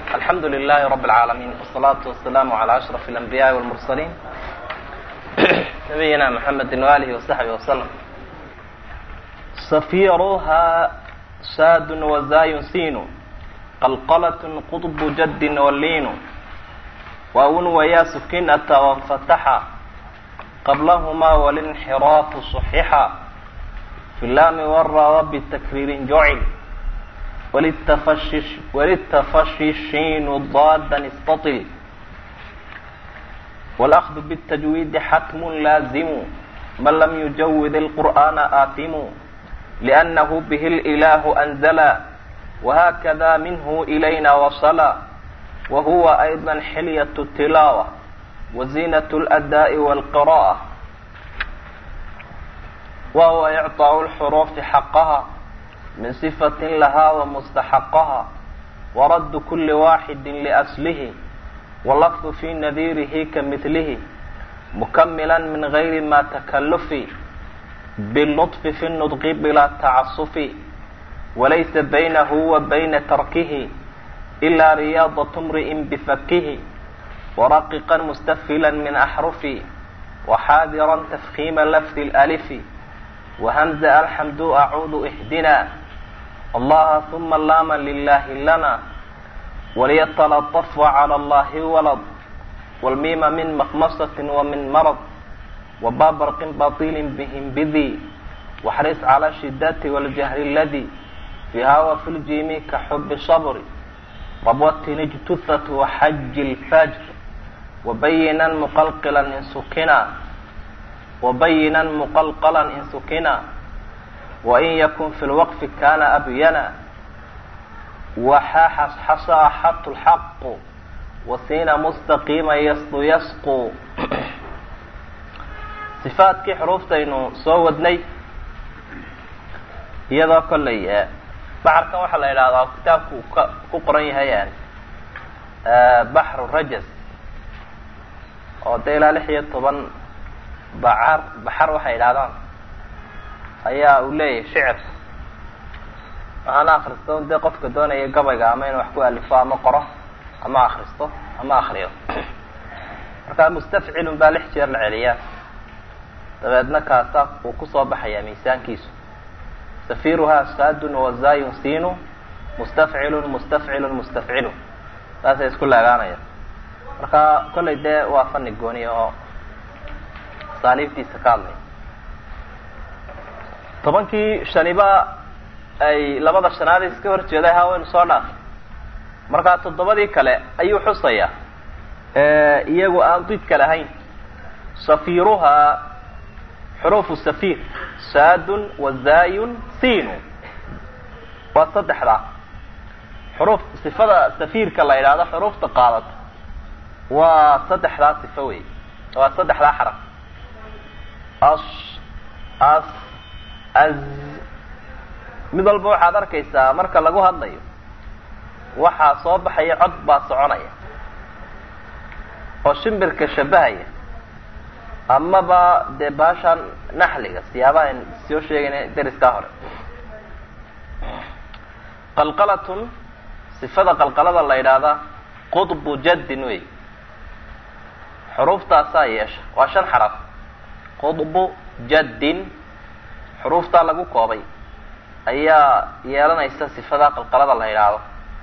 الحمد لله رب العالمين والصلاة والسلام على أشرف الأنبياء والمرسلين نبينا محمد وآله وصحبه وسلم صفيرها ساد وزاي سين قلقلة قطب جد واللين واون ويا سكنة وانفتحا قبلهما والانحراف صححا في اللام والراء بالتكرير جعل وللتفشش وللتفششين ضادا استطل والأخذ بالتجويد حتم لازم من لم يجود القرآن آثم لأنه به الإله أنزلا وهكذا منه إلينا وصلا وهو أيضا حلية التلاوة وزينة الأداء والقراءة وهو إعطاء الحروف حقها من صفة لها ومستحقها ورد كل واحد لأصله واللفظ في نذيره كمثله مكملا من غير ما تكلف باللطف في النطق بلا تعصف وليس بينه وبين تركه إلا رياضة امرئ بفكه ورققا مستفلا من أحرفه وحاذرا تفخيم لفظ الألف وهمز الحمد أعود إحدنا الله ثم اللام لله لنا وليتلطف على الله ولد والميم من مخمصة ومن مرض وبابرق بطيل بهم بذي واحرص على الشدة والجهر الذي فيها وفي الجيم كحب صبر ربوة اجتثت وحج الفجر وبينا مقلقلا إن سكنا وبينا مقلقلا إن سكنا وإن يكن في الوقف كان أبينا وحاحس حصى حط الحق وسين مستقيما يسطو يسقو صفaatkii xuruuftaynu soo wadnay iyadoo kollay baxarkan waxaa la yidhahdaa kitaabku ka ku qoran yahay baxru rajas oo dee ilaa lix iyo toban bacar baxar waxay yidhahdaan ayaa uu leeyahay shicir waxaana akristo dee qofka doonaya gabayga ama inuu wax ku alifo ama qoro ama akristo ama akriyo marka mustafcilun baa lix jeer la celiyaa dabeedna kaasa uu kusoo baxayaa miisaankiisu safiruhaa saadun wazayun sinu mustafcilun mustafcilun mustafcilun saasay isku laagaanayaan marka kollay dee waa fani gooniya oo asaaliibtiisa ka hadlaya tobankii shaniba ay labada shanaad iska hor jeeday ha waynu soo dhaafay markaa toddobadii kale ayuu xusayaa iyagu aan didka lahayn safiruhaa xuruufu safir saadun wazayun sinu waa saddexdaa xuruuf sifada safiirka la yidhaahdo xuruufta qaadata waa saddexdaa sifo wey waa saddexdaa xaraf as as az mid walba waxaad arkaysaa marka lagu hadlayo waxaa soo baxaya cod baa soconaya oo shimbirka shabahaya amaba dee baashaan naxliga siyaabaha an soo sheegayna deriskaa hore qalqalatun sifada qalqalada la yidhaahdaa qudbu jaddin wey xuruuftaasaa yeesha waa shan xaraf qudbu jaddin xuruuftaa lagu koobay ayaa yeelanaysa sifada qalqalada la yidhaahdo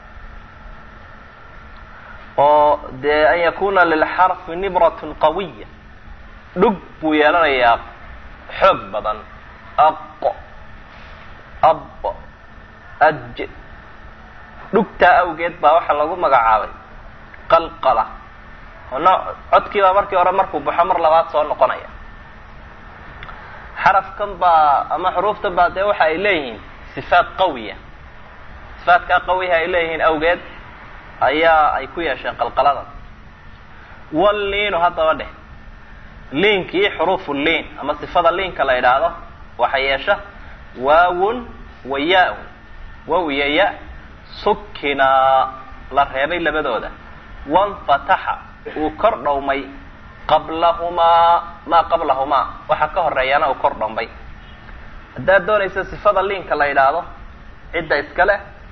oo dee an yakuna lilxarfi nibratun qawiya dhug buu yeelanayaa xoog badan aqo ab aj dhugtaa awgeed baa waxaa lagu magacaabay qalqala oo no codkiibaa markii hore markuu baxo mar labaad soo noqonaya xarafkan baa ama xuruuftan baa dee waxa ay leeyihiin sifaat qawiya sifaatkaa qawiha ay leeyihiin awgeed ayaa ay ku yeesheen qalqaladan walliinu haddaba dheh liinkii xuruufu liin ama sifada liinka la yidhaahdo waxa yeesha waawun wa ya-un waw iyo ya sukinaa la reebay labadooda wanfataxa uu kor dhowmay qablahumaa maa qablahumaa waxa ka horeeyana uu kor dhowmay haddaad doonaysa sifada liinka la yidhaahdo cidda iska leh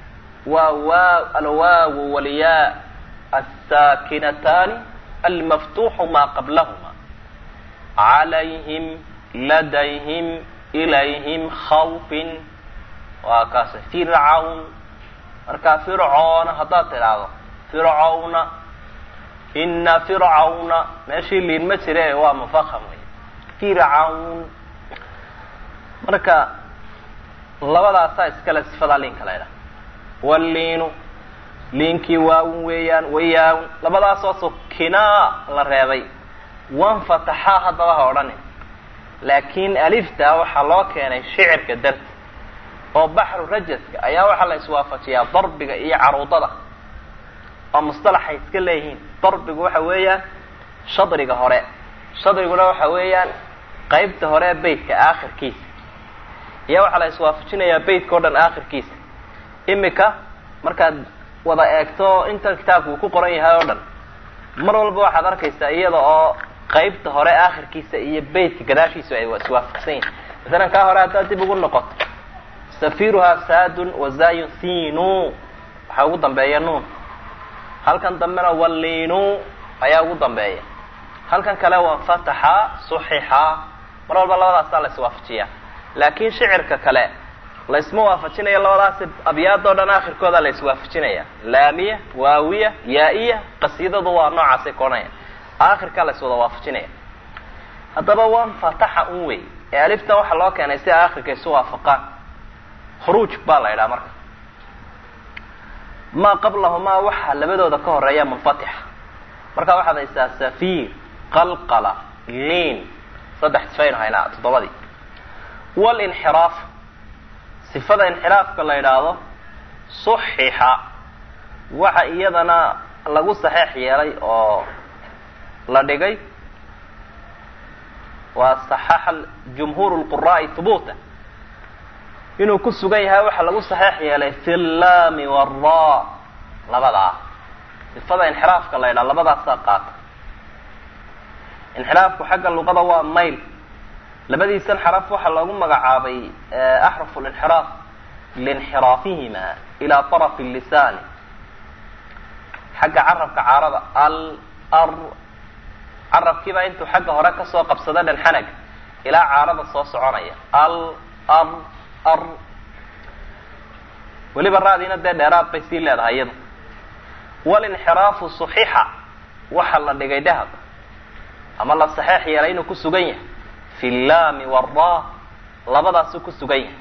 waa waa alwaawu walyaa asaakinataani almaftuuxu maa qablahuma calayhim ladayhim ilayhim khawfin waa kaas fircawn markaa fircoona haddaad tidhaahdo fircawna ina fircawna meeshii liin ma jire waa mufaham wey fircawn marka labadaasaa iskale sifadaa liinka la ydhaha walliinu liinkii waawun weeyaan wayaawun labadaasoo sukinaa la reebay wanfataxaa haddaba ha odhanin laakiin alifta waxaa loo keenay shicirka darti oo baxru rajaska ayaa waxaa la iswaafajiyaa darbiga iyo caruudada oo mustalaxay iska leeyihiin darbigu waxa weeyaan shadriga hore shadriguna waxa weeyaan qeybta hore ee beytka aakhirkiisa iyo waxaa la iswaafajinayaa beytka o dhan aakhirkiisa imika markaad wada eegto inta kitaabka uu ku qoran yahay oo dhan mar walba waxaad arkaysaa iyada oo qeybta hore aakhirkiisa iyo beytka gadaashiisu ay iswaafaqsan yihin masalan kaa hore haddaad dib ugu noqoto safiruhaa saadun wazayun sinu waxaa ugu dambeeya nuun halkan dambena wallinu ayaa ugu dambeeya halkan kale wanfataxa suxixa mar walba labadaasaa la iswaafajiyaa laakiin shicirka kale la isma waafajinayo labadaasi abyaadoo dhan aakhirkooda la iswaafajinaya laamiya waawiya yaa-iya qasiidadu waa noocaasay koonaya aakhirkaa la iswada waafajinaya haddaba wanfataxa un wey ee aliftan waxaa loo keenay si aakhirka isu waafaqaan khuruuj baa la idhaha marka maa qablahumaa waxaa labadooda ka horeeya munfatixa marka waxaad haysaa safiir qalqala liin saddex sifaynu haynaa toddobadii walinxiraaf sifada inxiraafka la yidhaahdo suxixa waxa iyadana lagu saxeex yeelay oo la dhigay waa saxaxa jumhuur lquraa'i hubuuta inuu ku sugan yahay waxaa lagu saxeex yeelay fi llaami wara labadaa sifada inxiraafka la ydhaha labadaasaa qaata inxiraafku xagga luqada waa mayl labadiisan xaraf waxaa loogu magacaabay axrafu linxiraaf liinxiraafihima ilaa طarafi lisaani xagga carabka caarada al ar carabkiibaa intuu xagga hore kasoo qabsada dhanxanaga ilaa caarada soo soconaya al ar ar weliba raadiina dee dheeraad bay sii leedahay iyada walinxiraafu suxixa waxa la dhigay dahab ama la saxeex yeelay inuu ku sugan yahay fi llaami wara labadaasuu ku sugan yahay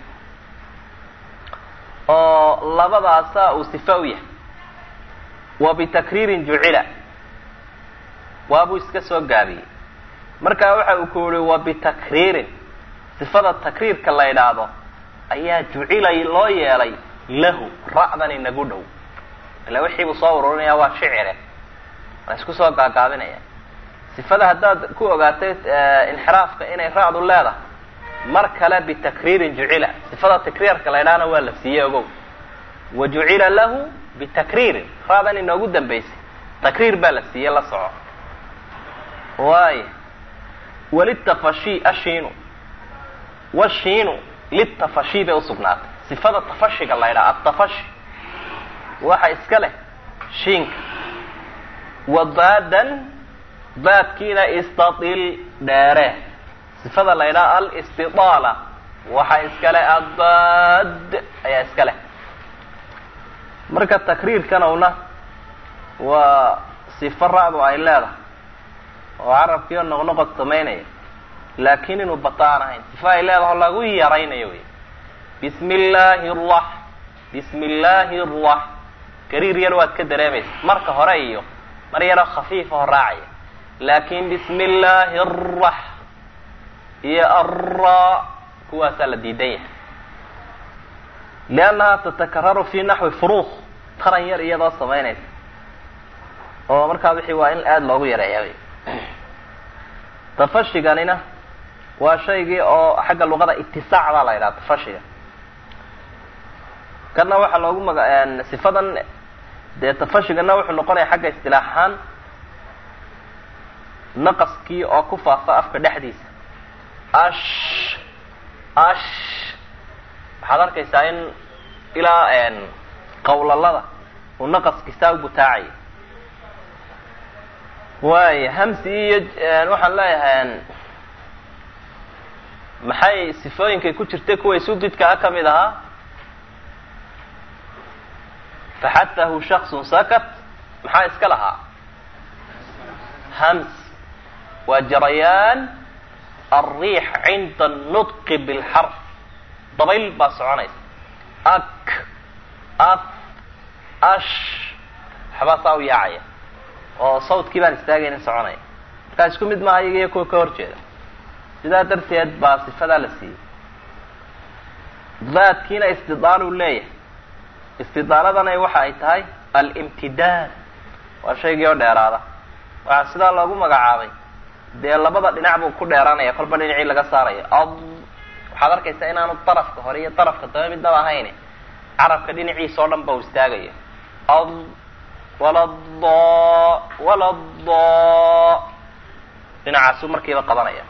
oo labadaasa uu sifa u yahay wa bitakriirin jucila waabuu iska soo gaabiyey markaa waxa uu ku yihi wa bitakriirin sifada takriirka la yidhaahdo ayaa jucilay loo yeelay lahu ra'dan inagu dhow ila wixii buu soo ururinaya waa shicire waa isku soo gaagaabinaya sifada haddaad ku ogaatay inxiraafka inay ra'du leedahay mar kale bitakriirin jucila sifada takriirka la ydhahna waa la siiyey ogow wa jucila lahu bitakriirin ra'dan inoogu dambaysay takriir baa la siiyey la soco waay walitafashi ashiinu washiinu litafashi bay usugnaatay sifada tafashiga la ydhaha atafashi waxa iska leh shiinka wa baadan baadkiina istail dheere sifada la ydhaha alistidaala waxa iska leh abad ayaa iska leh marka takriirkanowna waa sifo ra'du ay leedahay oo carabkiio noqnoqod samaynaya laakiin inuu bataan ahayn sifo ay leedaho lagu yaraynayo wey bismi illaahi rax bismi illaahi rax gariir yar waad ka dareemaysa marka hore iyo mar yaroo khafiifaho raacaya laakin bismi illaahi arax iyo arra kuwaasaa la diidan yahay liannaha tatakararu fi naxwi furuuq taran yar iyadoo samaynaysa oo markaa wixii waa in aada loogu yareeya wy tafashiganina waa shaygii oo xagga luqada itisaac baa la yidhaha tafashiga kana waxaa loogu maga sifadan dee tafashigana wuxuu noqonaya xagga istilaax ahaan naqaskii oo ku faafa afka dhexdiisa ash ash waxaad arkaysaa in ilaa qawlalada uu naqaskiisaa u butaacaya waaya hamsi iyo waxaan leeyahay maxay sifooyinkay ku jirtay kuway sudidkaa ka mid ahaa faxatahu shaksun sakat maxaa iska lahaa hams waa jarayaan alriix cinda anutqi bilxarf dabayl baa soconaysa ak af ash waxbaa saa u yaacaya oo sawdkii baan istaagaynin soconaya markaa isku mid maaha iyaga iyo kuwa ka hor jeeda sidaa darteed baa sifadaa la siiyey daadkiina istidaaluu leeyahay istidaaladana waxa ay tahay alimtidaad waa shaygii oo dheeraada waxaa sidaa loogu magacaabay dee labada dhinac buu ku dheeraanaya kolba dhinacii laga saarayo ad waxaad arkaysaa inaanu darafka hore iyo darafka dambe midnaba ahayn carabka dhinaciisa oo dhan ba u istaagayo ad walado walado dhinacaasuu markiiba qabanaya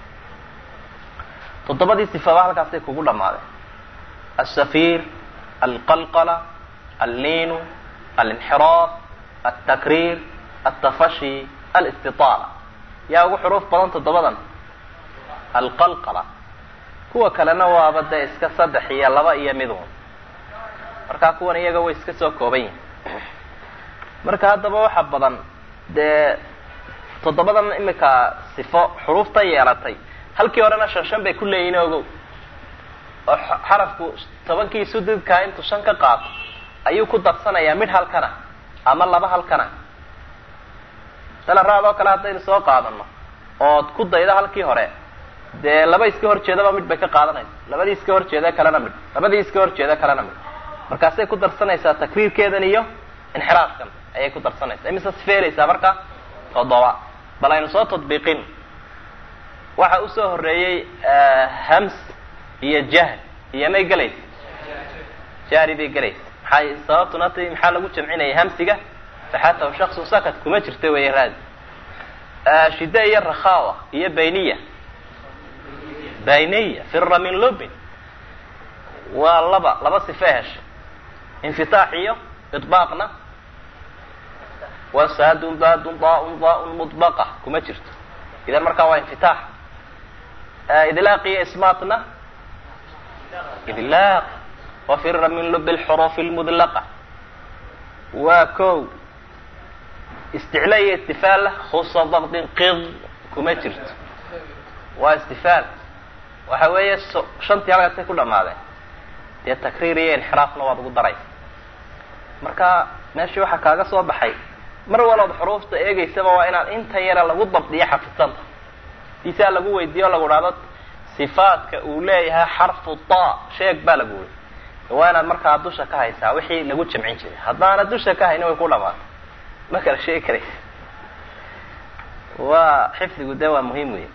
toddobadii sifaba halkaasay kugu dhammaadeen alsafiir alqalqala alliinu alinxiraaf altakriir altafashi alistitaala yaa ugu xuruuf badan toddobadan alqalqala kuwa kalena waaba dee iska saddex iyo laba iyo midun markaa kuwan iyaga way iska soo kooban yihin marka haddaba waxa badan dee toddobadan imika sifo xuruufta yeelatay halkii horena shan shan bay ku leeyihin ogow oo xarafku tobankii sududkaa intuu shan ka qaato ayuu ku darsanayaa midh halkana ama laba halkana salaraad oo kale haddaynu soo qaadano ood ku daydo halkii hore dee laba iska hor jeedaba midh bay ka qaadanaysa labadii iska hor jeeda kalena midh labadii iska hor jeeda kalena midh markaasay ku darsanaysaa takriirkeedan iyo inxiraafkan ayay ku darsanaysaa imise sifeeraysaa marka toddoba bal aynu soo tadbiiqin waxa usoo horeeyey hams iyo jahl iyo may gelaysa jahri bay gelaysa maxay sababtuna t maxaa lagu jamcinaya hamsiga faxatahu shaksun sakat kuma jirta weeye raadi shide iyo rakhawa iyo bayniya bayniya fira min lubin waa laba laba sife hesha infitaax iyo iطbaaqna waa saadun daadun daaun daaun mudbaqa kuma jirto idan markaa waa infitaax idlaaq iyo ismaatna idlaaq wafira min lub lxuruuf lmudlaqa waa ko isticla iyo istifaalla khusa dakdin qid kuma jirto waa istifaal waxa weeye shantii halkaasay ku dhamaadeen dee takriir iyo inxiraafna waad ugu daraysa marka meeshii waxaa kaaga soo baxay mar walood xuruufta eegeysaba waa inaad inta yara lagu dabdiyo xafisanta diisaa lagu weydiiyo o lagu dhahdo sifaadka uu leeyahay xarfu ta sheeg baa lagu weyy waa inaad markaa dusha ka haysaa wixii lagu jamcin jiray haddaana dusha ka hayni way ku dhamaatay ma kala sheegi karaysa waa xifdigu de waa muhiim wey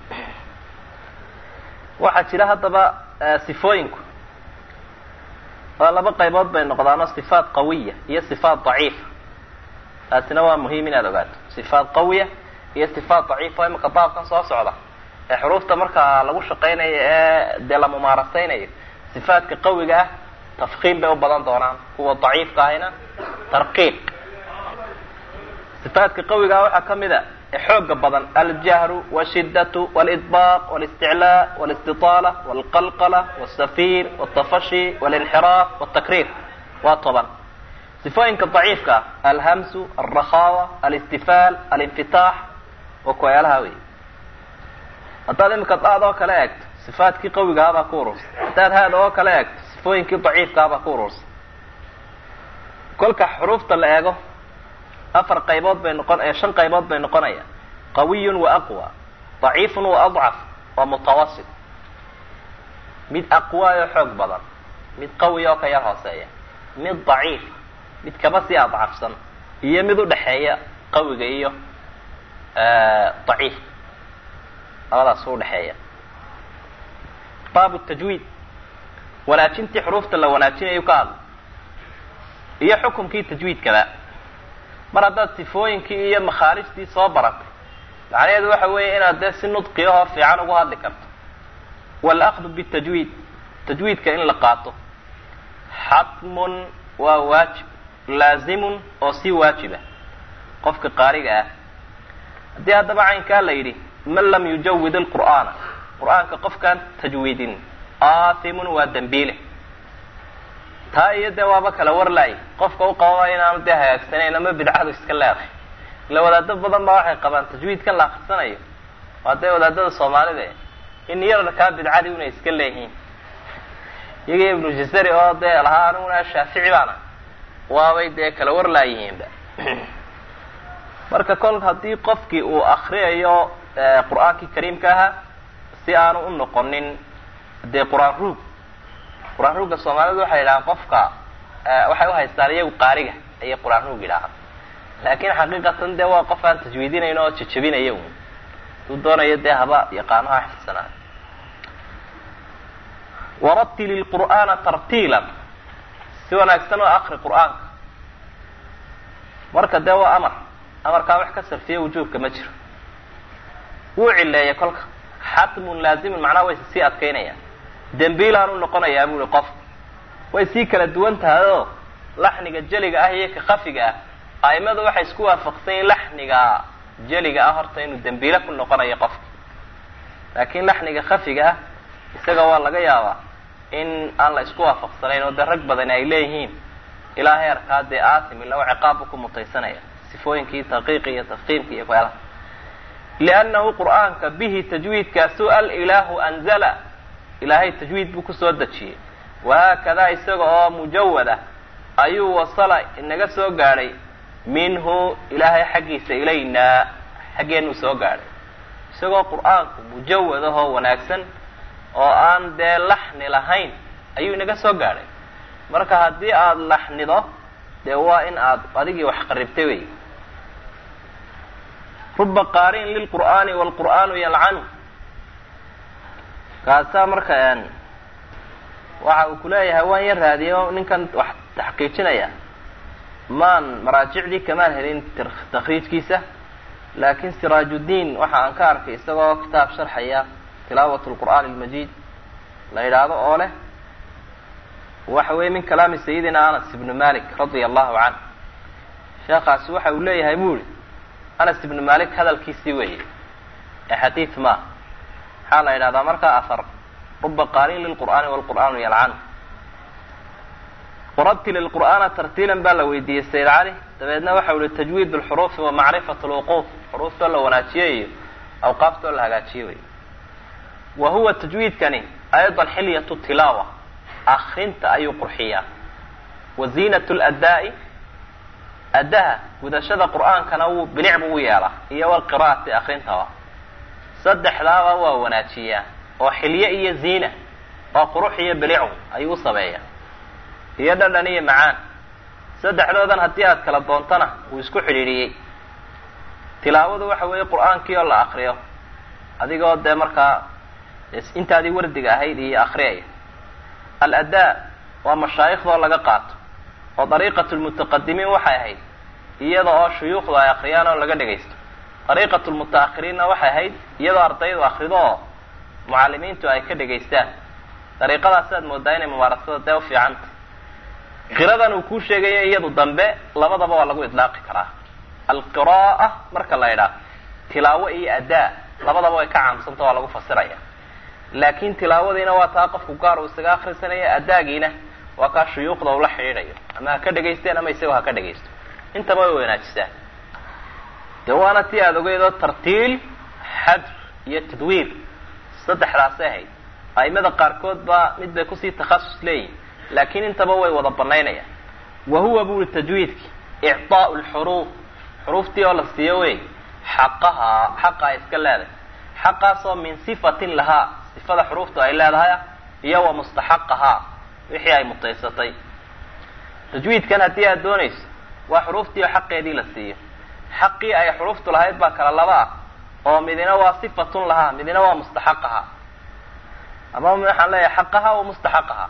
waxaa jira haddaba sifooyinku waa laba qaybood bay noqdaano sifaat qawiya iyo sifaat daciifa taasina waa muhiim inaad ogaato sifaat qawiya iyo sifaat daciifa imika baabkan soo socda ee xuruufta markaa lagu shaqaynayo ee dee la mumaarasaynayo sifaadka qawiga ah tafkiim bay u badan doonaan kuwa daciifka ahina tarqiiq sifaadka qawiga ah waxaa kamid a ee xooga badan aljahru washidatu wlidbaaq walisticlaa walistiطaala wlqalqala wاsafiir wاtafashi wاlinxiraaf wاtakriir waa toban sifooyinka daciifka ah alhamsu alrakhawa alistifaal alinfitaax waa kuwayaalaha wey haddaad imika daad oo kale eegto sifaadkii qawigahabaa ku urursa haddaad haad oo kale eegto sifooyinkii daciifkahabaa ku urursa kolka xuruufta la eego afar qaybood bay noqon shan qaybood bay noqonayaan qawiyun wa aqwa daciifun wa adcaf waa mutawasit mid aqwaayoo xoog badan mid qawi oo ka yar hooseeya mid daciif mid kaba sii adcafsan iyo mid udhexeeya qawiga iyo daciifka labadaas u dhexeeya baabu tajwiid wanaajintii xuruufta la wanaajinayu ka hadla iyo xukumkii tajwiidkaba mar haddaad sifooyinkii iyo makhaarijtii soo baratay macnaheedu waxa weeye inaad dee si nudqiyahoo fiican ugu hadli karto waalakdu bitajwiid tajwiidka in la qaato xatmun waa waajib laazimun oo si waajiba qofka qaariga ah haddii haddaba caynkaa la yidhi man lam yujawid alqur'aana qur-aanka qofkaan tajwiidin aathimun waa dembiile taa iyo dee waaba kala warlaay qofka u qababa inaanu dee hagaagsanayn ama bidcadu iska leedahay ila wadaado badan baa waxay qabaan tajwiidkan la akrisanayo waa dee wadaadada soomaalida in yararkaa bidcadii unay iska leeyihiin iyaga ibnu jazari oo dee lahaa aniguna shaafici baana waabay dee kala warlaayihiinba marka kol haddii qofkii uu akriyayo qur-aankii kariimka ahaa si aanu u noqonin dee qur-aan ruug qur-aan ruugga soomaalidu waxay yidhahaan qofka waxay uhaystaan iyagu qaariga ayay qur-aan ruug yidhaahaan laakin xaqiiqatan dee waa qof aan tajwiidinayn oo jajabinaya un duu doonayo dee haba yaqaanaha xifsanaa waratili lqur'aana tartiilan si wanaagsan oo akri qur-aanka marka dee waa amar amarkaa wax ka sarfiya wujuubka ma jiro wuu cileeya kolka xatmun laazimun macnaha way sii adkaynayaan dembiilaan u noqonayaa bui qof way sii kala duwan tahay oo laxniga jeliga ah iyo ka khafiga ah aimadu waxay isku waafaqsan yihin laxniga jeliga ah horta inuu dembiile ku noqonayo qofka laakin laxniga khafiga ah isaga waa laga yaabaa in aan la isku waafaqsanayn oo dee rag badani ay leeyihiin ilaa heerkaa dee aasim ila ciqaabbu ku mutaysanaya sifooyinkii taqiiqi iyo tafkiimki iyo kuyaalaha liannahu qur'aanka bihi tajwiidkaasu alilaahu anzala ilaahay tajwiid buu kusoo dejiyey wahaakadaa isaga oo mujawada ayuu wasala inaga soo gaadhay minhu ilaahay xaggiisa ilaynaa xaggeenuu soo gaadhay isagoo qur-aanku mujawad ahoo wanaagsan oo aan dee laxni lahayn ayuu inaga soo gaadhay marka haddii aada laxnido dee waa in aad adigii wax qaribtay wey ruba qaarin lilqur'aani waalqur'aanu yalcanu kaasaa marka waxa uu kuleeyahay waan ya raadiyo ninkan wax taxqiijinaya maan maraajicdii kamaan helin takriijkiisa laakin siraajuddiin waxa aan ka arkay isagoo kitaab sharxaya tilaawat lqur'aan almajiid la yidhaahdo oo leh waxa weye min kalaami sayidina anas ibnu malik radia allahu canh sheekaasi waxa uu leeyahay bu uri anas ibnu malik hadalkiisii weeye ee xadiid ma maxaa la yidhahdaa markaa ahar ruba qaarin lilqur'aani waalqur'aanu yalcanu waratil ilqur'aana tartiilan baa la weydiiyey sayid cali dabeedna waxau ihi tajwiid lxuruufi wa macrifat lwuquuf xuruuftoo la wanaajiyo iyo awqaaftoo la hagaajiyo wey wa huwa tajwiidkani aydan xilyatu tilaawa akrinta ayuu qurxiyaa wa ziinat ladaa'i addaha gudashada qur'aankana wuu bilic buu u yeelaa iyo walqira'ati akrintaba saddexdaaba waa wanaajiyaa oo xilye iyo ziina oo qurux iyo bilicu ayuu u sameeyaa iyo dhadhan iyo macaan saddexdoodan haddii aad kala doontana wuu isku xidhiidhiyey tilaawadu waxa weeye qur-aankii oo la akriyo adigoo dee markaa intaadii wardiga ahayd iyo akriyaya al-adaa waa mashaayikhdaoo laga qaato oo dariiqatu lmutaqadimiin waxay ahayd iyada oo shuyuukhdu ay akriyaan oo laga dhagaysto dariiqatu lmutaakhiriinna waxay ahayd iyadoo ardaydu akrido oo mucalimiintu ay ka dhagaystaan dariiqadaas aad moodaa inay mumaarasada dee ufiicanta qiradan uu kuu sheegayo iyadu dambe labadaba waa lagu idlaaqi karaa alqira'a marka la idhaah tilaawo iyo adaa labadaba way ka caamsanta waa lagu fasiraya laakin tilaawadiina waa taa qofku gaar uu isaga akrisanayo adaagiina waa kaa shuyuukhda ula xidhiidhayo ama ha ka dhagaysteen ama isagoo ha ka dhagaysto intaba way wanaajisaa de waana tii aada ogeyd oo tartiil xadr iyo tadwiir saddexdaasay ahayd a'imada qaarkood baa mid bay kusii takhasus leeyihin laakin intaba way wada banaynayaan wa huwa buri tajwiidki icطaau lxuruuf xuruuftii oo la siiyo wey xaqahaa xaqa ay iska leedahay xaqaasoo min sifatin lahaa sifada xuruuftu ay leedahay iyo wa mustaxaqahaa wixii ay mutaysatay tajwiidkan haddii aad doonayso waa xuruuftii oo xaqeedii la siiyo xaqii ay xuruuftu lahayd baa kala laba ah oo midina waa sifatun lahaa midina waa mustaxaqahaa ama waxaan leeyahay xaqahaa wa mustaxaqahaa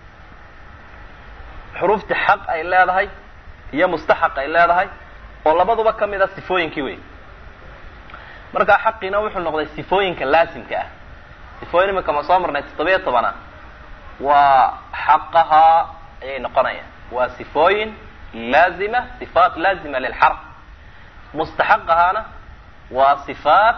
xuruuftii xaq ay leedahay iyo mustaxaq ay leedahay oo labaduba kamid a sifooyinkii wey markaa xaqiina wuxuu noqday sifooyinka laasimka ah sifooyin imika ma soo marnay toddobiya tobana waa xaqahaa ayay noqonayaan waa sifooyin laazima sifaat laazima lilxarf mustaxaqahaana waa sifaat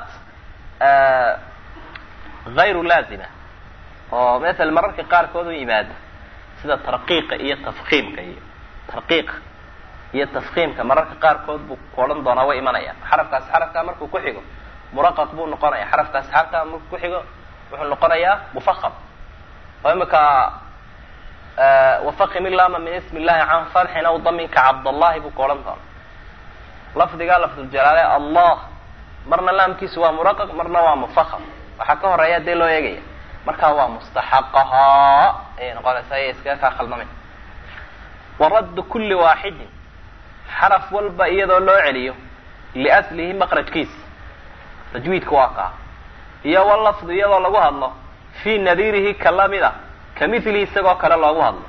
hayru laazima oo maala mararka qaarkood u yimaada sida tarqiiqa iyo tafkiimka iyo tarqiiqa iyo tafkiimka mararka qaarkood buu ku odhan doonaa way imanayaan xarafkaasi xarafkaa markuu ku xigo muraqaq buu noqonaya xarafkaasi xarafkaa markuu ku xigo wuxuu noqonayaa mufaham oo imika wafaqim ilama min ismi illahi can fatxin aw daminka cabdallahi buu ku odhan doona lafdigaa lafduljalaale allah marna laamkiisu waa muraqaq marna waa mufaham waxaa ka horeeya dee loo eegaya markaa waa mustaxaqahaa ayay noqonaysaa iya iskaga kaa khaldamay waraddu kulli waaxidin xaraf walba iyadoo loo celiyo liaslihi maqrajkiisa tajwiidka waa kaa iyo walafdu iyadoo lagu hadlo fii nadiirihi ka lamida ka mithlihi isagoo kale loogu hadlo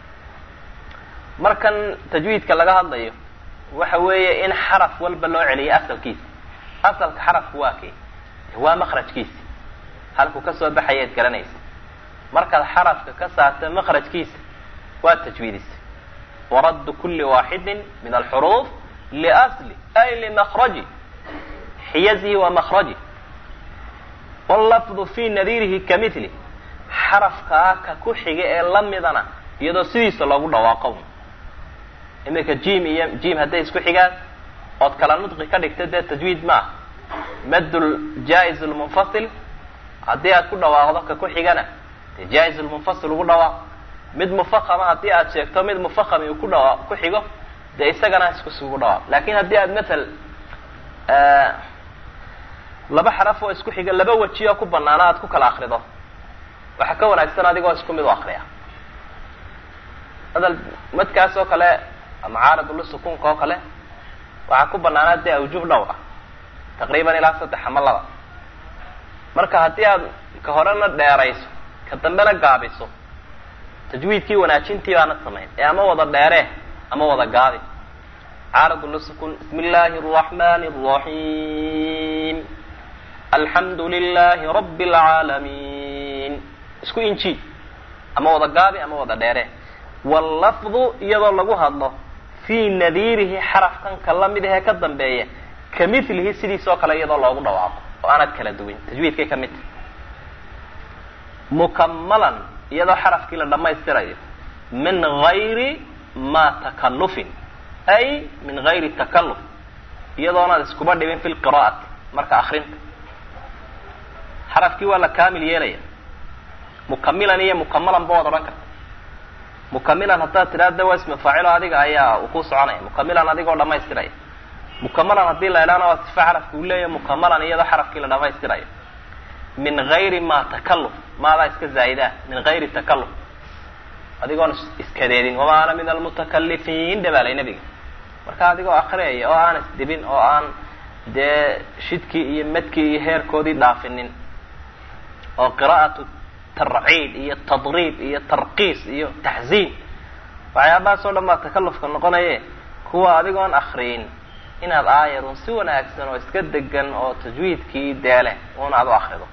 markan tajwiidka laga hadlayo waxa weeye in xaraf walba loo celiyo asalkiisa asalka xarafku waa kee waa maqrajkiisa halkuu kasoo baxayaad garanaysa markaad xarafka ka saarta maqrajkiisa waa tajwiidisa waraddu kuli waaxidin min alxuruuf liasli ay limakraji xiyazihi wa makraji wallafdu fi nadiirihi ka mithli xarafkaa ka ku xiga ee lamidana iyadoo sidiisa loogu dhawaaqo iminka jim iyo jim hadday isku xigaan ood kala nudqi ka dhigta dee tajwiid maaha maddul jaa-iz lmunfasil haddii aad ku dhawaaqdo ka ku xigana dee jaa-iz lmunfasil ugu dhawaaq mid mufahama haddii aad sheegto mid mufahami uu ku dhawa ku xigo dee isagana iskusugu dhawaaq lakin haddii aad matal laba xaraf oo isku xiga laba weji oo ku banaana aad ku kala akrido waxaa ka wanaagsan adigoo isku mid u akriya hadal madkaas oo kale ama caaridulu sukuunka oo kale waxaa ku banaanaa dee awjuub dhowr ah taqriiban ilaa saddex ama laba marka haddii aad ka horena dheerayso ka dambena gaabiso tajwiidkii wanaajintii baana samayn ee ama wada dheere ama wada gaabi caaridulu sukuun bismi illaahi araxmani araxiim alxamdu lilahi rabi alcaalamiin isku inji ama wada gaabi ama wada dheere wallafdu iyadoo lagu hadlo fii nadiirihi xarafkan ka lamid ahee ka dambeeya ka milihi sidiisoo kale iyadoo loogu dhawaaqo oo aanad kala duwin tajwiidkay ka mid tahy mukamalan iyadoo xarafkii la dhammaystirayo min gayri ma takalufin ay min gayri takaluf iyadoonaad iskuba dhibin fi lqira'ati marka akrinta xarafkii waa la kaamil yeelaya mukamilan iyo mukamalan ba waad odhan karta mukamilan haddaad tidhaahda waa ismi faacilo adiga ayaa uu ku soconaya mukamilan adigoo dhamaystiraya mukamalan haddii la idhaana waa sifa xarafka uu leeyahy mukamalan iyadoo xarafkii la dhamaystirayo min gayri ma takaluf maadaa iska zaa'idaa min gayri takaluf adigoon iskadeedin wama ana min almutakalifiin dhabaalay nabiga marka adigoo akriyaya oo aan isdhibin oo aan dee shidkii iyo madkii iyo heerkoodii dhaafinin oo qira'atu tarciid iyo tadriib iyo tarqiis iyo taxziin waxyaabahaas oo dhan baa takalufka noqonaye kuwa adigoon akriyin inaad aayarun si wanaagsan oo iska degan oo tajwiidkii deeleh un aad u akrido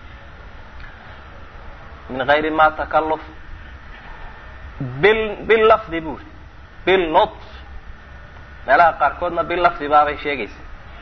min gayri ma takaluf bil billafdi buri bilnut meelaha qaarkoodna billafdi baabay sheegaysa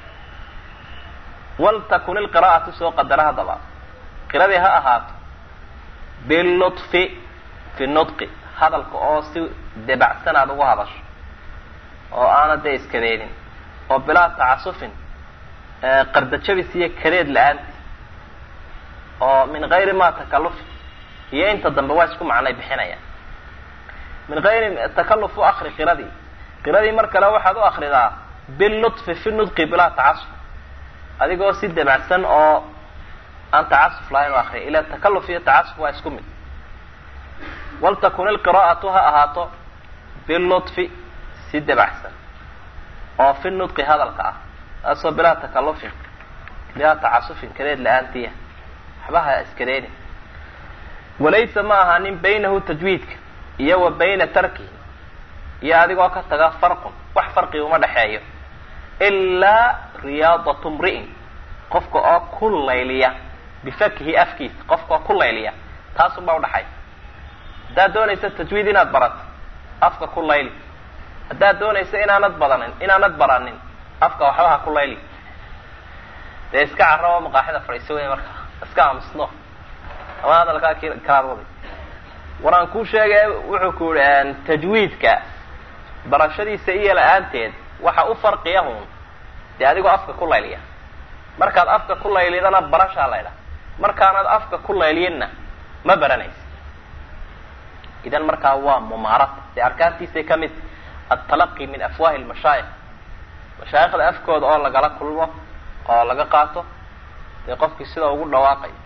waltakun ilqira'atu soo qadara haddaba qiradii ha ahaato bilutfi fi nutqi hadalka oo si debacsan aada ugu hadasho oo aana dee iskadeedin oo bilaa tacasufin qardajabis iyo kadeed la-aanti oo min gayri ma takaluf iyo inta dambe waa isku macnay bixinayaan min gayri takaluf u akri qiradii qiradii mar kale waxaad u akridaa bilutfi fi nudqi bilaa tacasuf adigoo si debacsan oo aan tacasuf lahayn u akriya ila takaluf iyo tacasuf waa isku mid waltakun ilqira'atu ha ahaato bilutfi si debacsan oo fi nudqi hadalka ah taasoo bilaa takalufin bilaa tacasufin kadeed la-aantiya waxba ha iskadeedin walaysa ma ahaanin baynahu tajwiidka iyo wa bayna tarkihi iyo adigoo ka taga farqun wax farqi uma dhexeeyo ilaa riyaadatu mri'in qofka oo ku layliya bifakihi afkiisa qofka oo ku layliya taasunbaa udhaxay haddaad doonaysa tajwiid inaad barato afka ku layli haddaad doonaysa inaanad badanin inaanad baranin afka waxba ha ku layli dee iska carrabo maqaaxida fadhiiso wey marka iska aamusno ama hadalkaa k kalaad waday waraan kuu sheegay wuxuu ku yihi tajwiidka barashadiisa iyo la-aanteed waxa u farqiya hun dee adigoo afka ku layliya markaad afka ku laylidana barashaa laydha markaanad afka ku layliyinna ma baranaysa idan markaa waa mumaarad dee arkaantiisay ka mid altalaqi min afwaahi lmashaayikh mashaayikhda afkooda oo lagala kulmo oo laga qaato dee qofkii sida ugu dhawaaqayo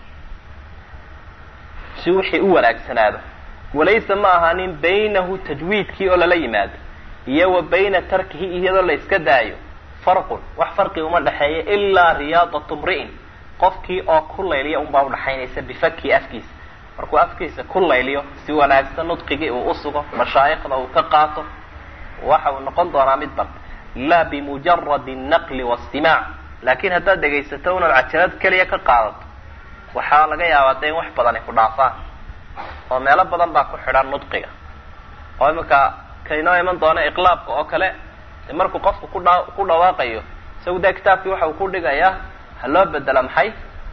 si wixii u wanaagsanaado walaysa ma ahaanin baynahu tajwiidkii oo lala yimaado iyo wa bayna tarkihi iyadoo la iska daayo farqun wax farqi uma dhexeeya ilaa riyaadatu mri'in qofkii oo ku layliya unbaa udhaxaynaysa bifakii afkiisa markuu afkiisa ku layliyo si wanaagsan nudqigii uu usugo mashaayikhda uu ka qaato waxa uu noqon doonaa mid bad laa bimujaradi naqli wastimaac laakiin haddaad dhegaysato unaad cajalad keliya ka qaadato waxaa laga yaabaa dee in wax badan ay ku dhaafaan oo meelo badan baa ku xidhan nudqiga oo iminka kainoo iman doona iqlaabka oo kale markuu qofku kudha ku dhawaaqayo isagu dee kitaabkii waxa uu ku dhigayaa ha loo bedelo maxay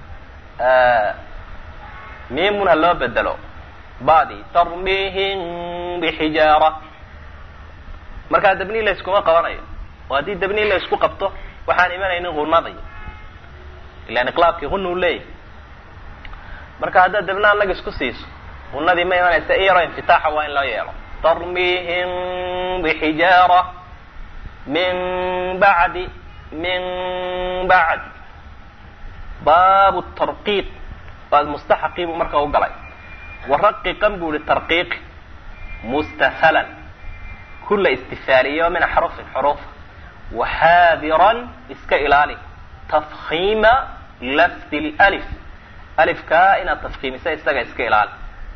mimun ha loo bedelo badi tarmihim bixijaara markaa dabniin la yskuma qabanayo oo haddii dabniin la isku qabto waxaan imanaynin hunadii ilan iqlaabkii huna u leeyahy marka haddaad dabna anaga isku siiso hunadii ma imanaysa iyaro infitaaxa waa in loo yeelo tarmihim bixijaara min bacdi min bacd baabu tarqiiq baad mustaxaqii buu marka u galay waraqiqan bu ihi tarqiiq mustahalan kula istifaaliyo min axrufin xuruufa waxaadiran iska ilaali tafkiima lafdi lif alifkaa inaad tafkiimisa isaga iska ilaali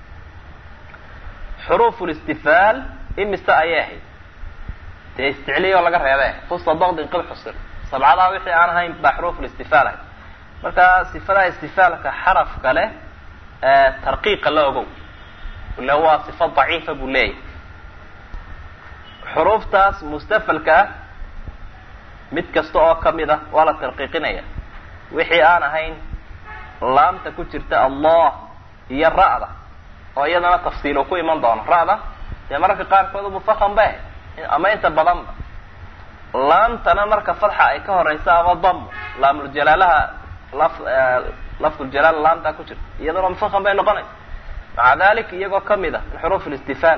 xuruufu listifaal imise ayay ahayd dee isticliya oo laga reebe fusta dakdin qib xusir sabcadaa wixii aan ahayn baa xuruuf listifaal ahayd marka sifadaha istifaalka xarafka leh tarqiiqa la ogow ila waa sifa daciifa buu leeyahy xuruuftaas mustafalka ah mid kasta oo kamid ah waa la tarqiiqinaya wixii aan ahayn laamta ku jirta allah iyo ra'da oo iyadana tafsiil uu ku iman doono ra'da dee mararka qaarkood mufaham ba ama inta badanba laamtana marka fadxa ay ka horeysa ama damo laamulجalaalaha laf lafduljalaal laamta ku jirta iyaduna mufaham bay noqonaysa maca dalik iyagoo kamid ah min xuruuf اlistifaal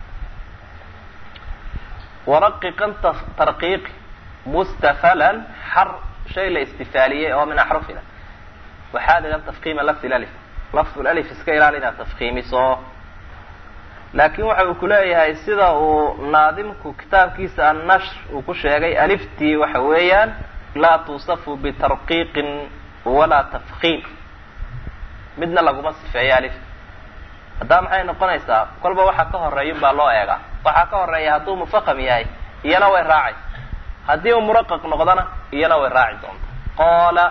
waraqiqan tarqiiq mustafalan xar shay la istifaaliyey oo min axrufina waxaad idan tafkiima lafd lalif lafd lalif iska ilaali inaad tafkiimiso laakin waxa uu kuleeyahay sida uu naadimku kitaabkiisa annashr uu ku sheegay aliftii waxa weeyaan laa tuusafu bitarqiiqin walaa tafkiim midna laguma sifeeyo alif haddaa maxay noqonaysaa kolba waxa ka horeeya baa loo eegaa waxaa ka horeeya hadduu mufaham yahay iyana way raacaysa haddii uu muraqaq noqdona iyana way raaci doonta qaala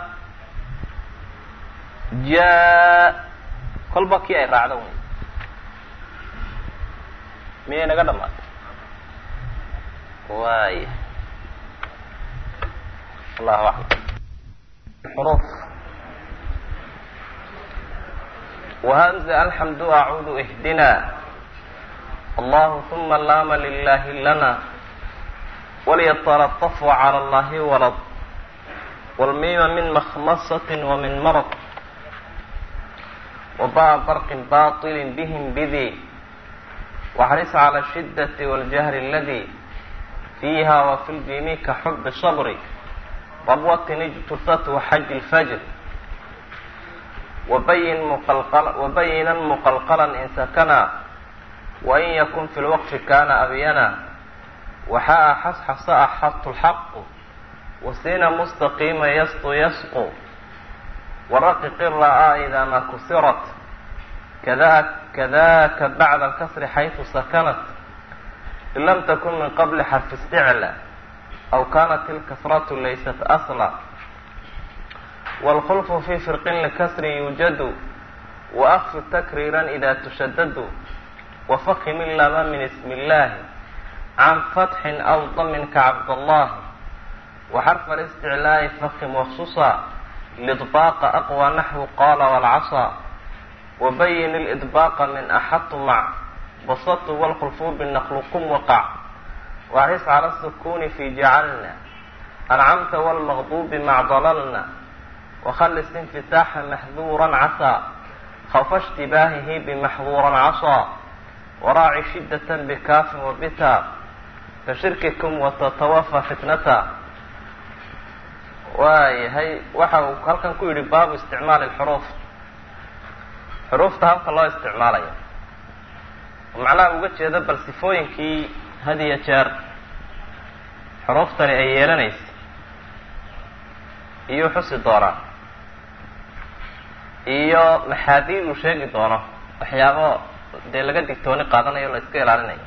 ja kolba kii ay raacdo wey miyay naga dhamaatay waaya allahu aclam xuruf وhmزة alxamdu acuudu ihdina allahu ثuma laama lilahi lana walyتلطف عlى اllahi walad wاlmima min makhmasaة وmin marض وbaa barqi baطil bhm bdi واxris عlى الشhidaة والجهر اladي fiiha وfi ljimi kaxub صbr rabwtin اjtusat وxaj الfjr وbayina مqلqلا in sakna وin ykun fi اlwqfi kana abyana waxaa xasxasa axadtu الxaq wasina mustaqima yasqu yasqu waraqiq ra'aa إida ma kusirat kadaka bacda اlkasri xayثu sakanat in lam takun min qabli xarfi اsticlى aw kanat اlkasratu laysat asla wاlkhulfu fi firqin likasri yuujadu waakfi takriira ida tushadadu wafahim ilama min ismi اllahi can fatxin aw damin ka cabdallahi وxرف الاsتعلاء fkm وخصuصa لإطباq أqوى نحو qال والcصى وبyn الإطباq min أxط mع bsط والkلفوb نqلكم وقع وxris عlى السkون في جعلna أنcمta والمغضوب mع ضللna وخلص انفتاحa محذورا عsى خوف اشتباهه بمحظورا عصى وراعي شدة بكاف وبتا kashirkكم وتتوفى فتنتا waayahay waxa uu halkan ku yidhi baabu isticmaali lxuruuf xuruufta habka loo isticmaalayo macnaha uga jeeda bal sifooyinkii had iyo jeer xuruuftani ay yeelanaysa iyuu xusi doonaa iyo maxaadiid uu sheegi doono waxyaabo dee laga digtooni qaadanayo o la iska ilaalinayo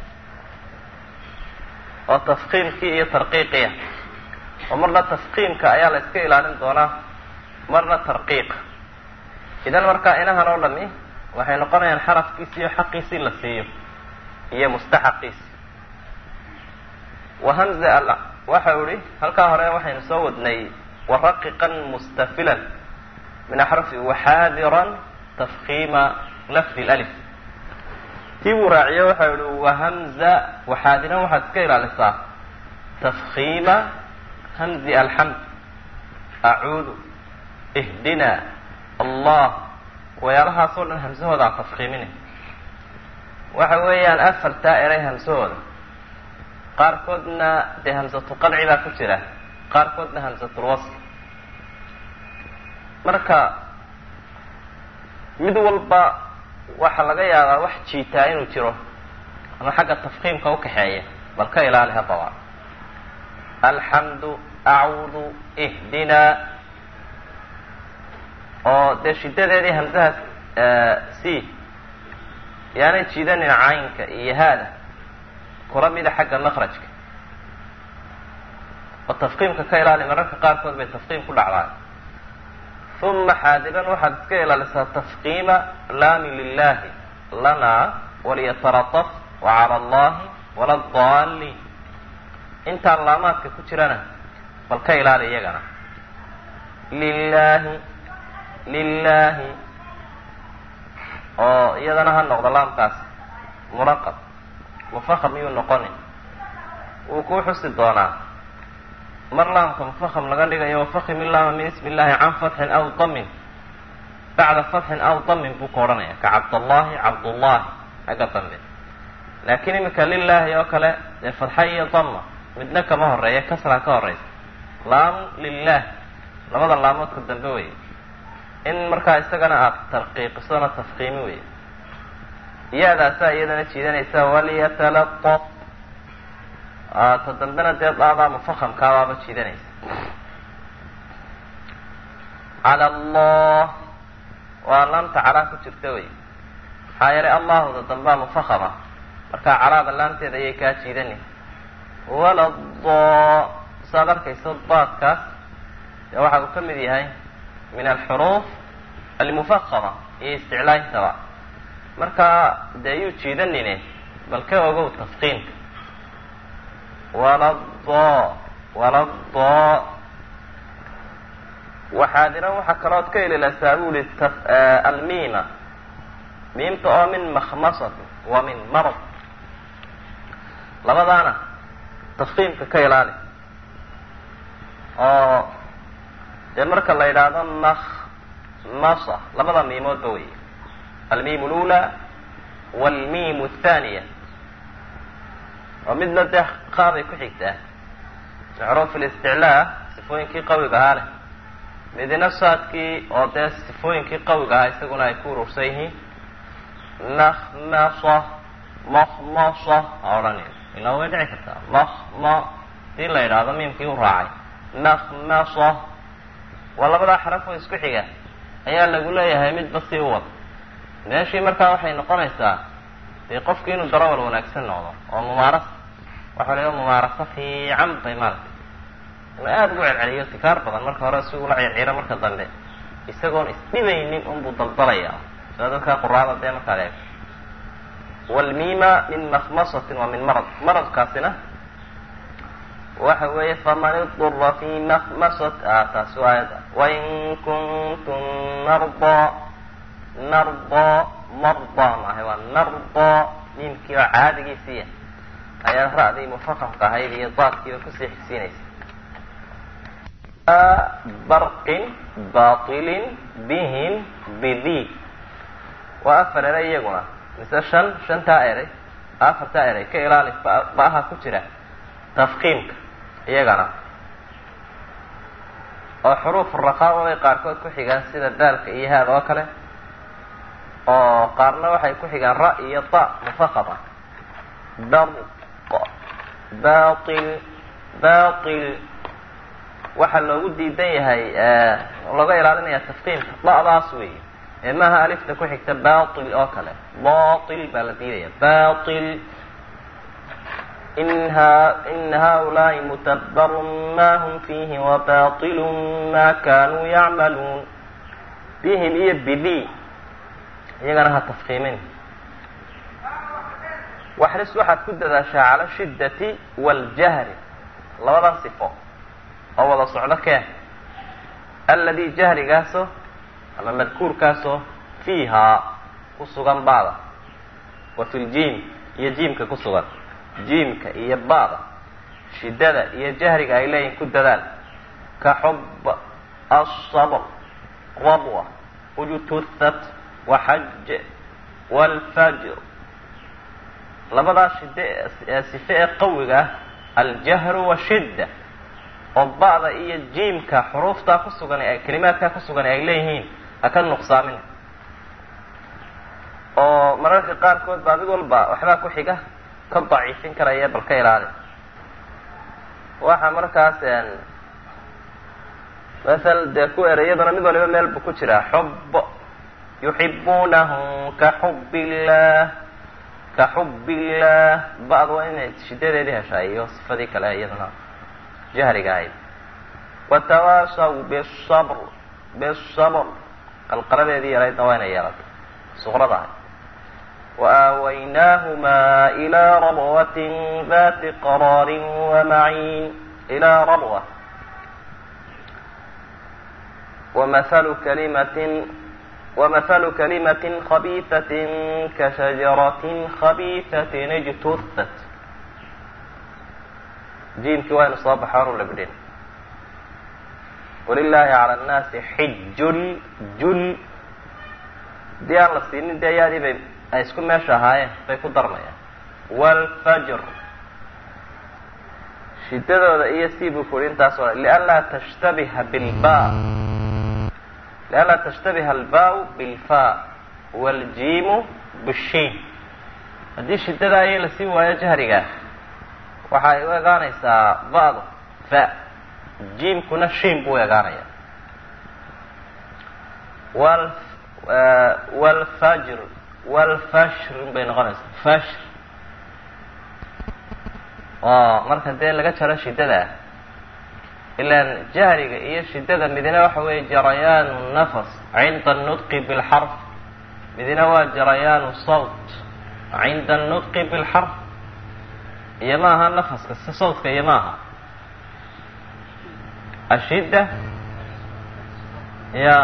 oo tafkiimkii iyo tarqiiqiya oo marna tafkiimka ayaa la iska ilaalin doonaa marna tarqiiqa idan markaa inahan oo dhami waxay noqonayaan xarafkiisi iyo xaqiisii la siiyo iyo mustaxaqiisi wahamze al waxau ihi halkaa hore waxaynu soo wadnay waraqiqan mustafilan min axrafi waxaadiran tafkiima lafdi alif tii buu raaciyo waxau ihi wahamza waxaadiran waxaad iska ilaalisaa tafkiima hamzi alxamd acuudu ihdina allah wayaalahaasoo dhan hamsahooda aan tafkiimina waxa weeyaan afartaa eray hamsahooda qaarkoodna dee hamsatu qadci baa ku jira qaarkoodna hamsatulwasl marka mid walba waxaa laga yaabaa wax jiitaa inuu jiro ama xagga tafkiimka ukaxeeya bal ka ilaali haddaba alxamdu acuudu ihdina oo dee shidadeedii hamsahaas c yaanay jiidanin caynka iyo haada kula mida xagga makrajka oo tafkiimka ka ilaali mararka qaarkood bay tafkiim ku dhacdaan uma xaadiran waxaad iska ilaalisaa tafkiima laami lilahi lana waliyatarataf wacala allahi wala daalin intaan laamaadka ku jirana bal ka ilaali iyagana lilahi lilahi oo iyadana ha noqdo laamkaas muraqab mufaham iyuu noqoni wuu kuu xusi doonaa mar laamka mufaham laga dhigayo wafahim ilaama min ismi illahi can fatxin aw damin bacda fatxin aw damin buu ka odhanaya ka cabdallahi cabdullahi xagga dambe laakiin iminka lilahi oo kale dee fatxa iyo dama midna kama horeeya kasraa ka horeysa laamu lilah labada laamoodka dambe wey in markaa isagana aada tarqiiqisona tafkiimi wey iyaadaasaa iyadana jiidanaysa waliyatalataf ta dambena dee daadaa mufahamkaabaaba jiidanaysa cala allah waa laamta calaa ku jirta wey maxaa yeelay allahuda dambaa mufahama markaa calaada laamteeda ayay kaa jiidani wala do saad arkayso daadkaas dee waxa uu ka mid yahay min alxuruuf almufahama iyo isticlaayntaba markaa dee yuu jiidanine bal ka ogow tafkiimka wala do wala do waxaadiran waxaa kalood ka ililasaa bu ihi almiima miimta oo min makhmasati wa min marad labadaana tafkiimka ka ilaali oo dee marka la yidhaahdo makhmasa labada miimoodba wey almiim lula walmiim athaniya oo midna dee qaabay ku xigtaa macruuf listiclaa sifooyinkii qawiga ahaa leh midna saadkii oo dee sifooyinkii qawiga ahaa isaguna ay ku urursan yihiin nakhmasa makhmasa ha odhanin ilaa way dhici kartaa makhma hadii la yidhaahdo miimkii u raacay nakhmasa waa labadaa xaraf oo isku xiga ayaa lagu leeyahay midba si u wad meeshii markaa waxay noqonaysaa dee qofki inuu darawal wanaagsan noqdo oo mumaaras waxa la mumaaraso fiican bay maaragtay inuu aada ugu celceliyo sikaar badan marka hore si ula circiro marka dambe isagoon isdhibaynin unbuu daldalaya sida dadkaa quraada dee markaad eegto wlmiima min makhmasatin wa min marad maradkaasina waxa weeye faman idura fi makhmasat taasi waa ayada wain kuntum nardaa nardaa mardaa maahay waa nardaa miimkii oo caadigiisiiya ayaa ra'dii mufaqamka ahayd iyo daadkiiba kusii xigsiinaysa barqin batilin bihim bidi waa afar eray iyaguna mise shan shantaa eray afartaa eray ka ilaali ba'aha ku jira tafkiimka iyagana oo xuruufu raqaaba bay qaarkood ku xigaan sida daalka iyo haad oo kale oo qaarna waxay ku xigaan ra iyo ta mufaqama barq batil batil waxaa loogu diidan yahay looga ilaalinaya tafkiimka da'daas weeye ee maaha alifta ku xigta batil oo kale batil baa la diidaya batil in haulaai mutabarun ma hum fiihi wabaطilu ma kanuu yacmaluun bihim iyo bidi iyagana ha tafkiimin waxris waxaad ku dadaashaa cala shiddati waljahri labadan sifo oo wada socdo kee alladii jahrigaasoo ama madkuurkaasoo fiihaa ku sugan baada wa fi ljiim iyo jiimka ku sugan jiimka iyo baada shiddada iyo jahriga ay leeyihin ku dadaal ka xub asabr rabwa ujtuthat waxaj waalfajr labadaa shidde sife ee qawiga ah aljahru washidda oo ba'da iyo jiimka xuruuftaa ku sugan ee kelimaadkaa ku sugan ay leeyihiin ha ka nuqsaamin oo mararka qaarkood baa mid walba waxbaa ku xiga ka daciifin karaya bal ka ilaali waxa markaas masal dee ku ereyaduna mid waliba meel buu ku jiraa xub yuxibuunahu ka xub illah ka xub illah ba'd waa inay shidadeedii heshaa iyo sifadii kale iyaduna jahriga ahayd watawaasaw bisabr bisabr qalqaladeedii yaraydna waa inay yeelatay suqrada ahayd وآويناهما إلى ربوة ذات قرار ومعين إلى ربوة ومثل كلمة ومثل كلمة خبيثة كشجرة خبيثة اجتثت جيم كوين صاب حار لبدين ولله على الناس حج الجل دي الله سيني دي يادي بي ay isku meesha ahaayeen bay ku darmayaan waalfajr shiddadooda iyo sii buu ku uhi intaas o lianlaa tashtabiha bilba lianlaa tashtabiha albaau bilfa waaljiimu bishiin haddii shiddadaa iyo lasii waayo jahrigaa waxay u egaanaysaa ba'du fa jiimkuna shiin buu egaanaya wal waalfajr walfashr bay noqonaysaa fashr oo marka dee laga jaro shiddada ilaan jahriga iyo shiddada midina waxa weeye jarayaanu nafas cinda anutqi bilxarf midina waa jarayaanu sawt cinda anutqi bilxarf iyo ma aha nafaska si sawtka iyo ma aha ashidda ya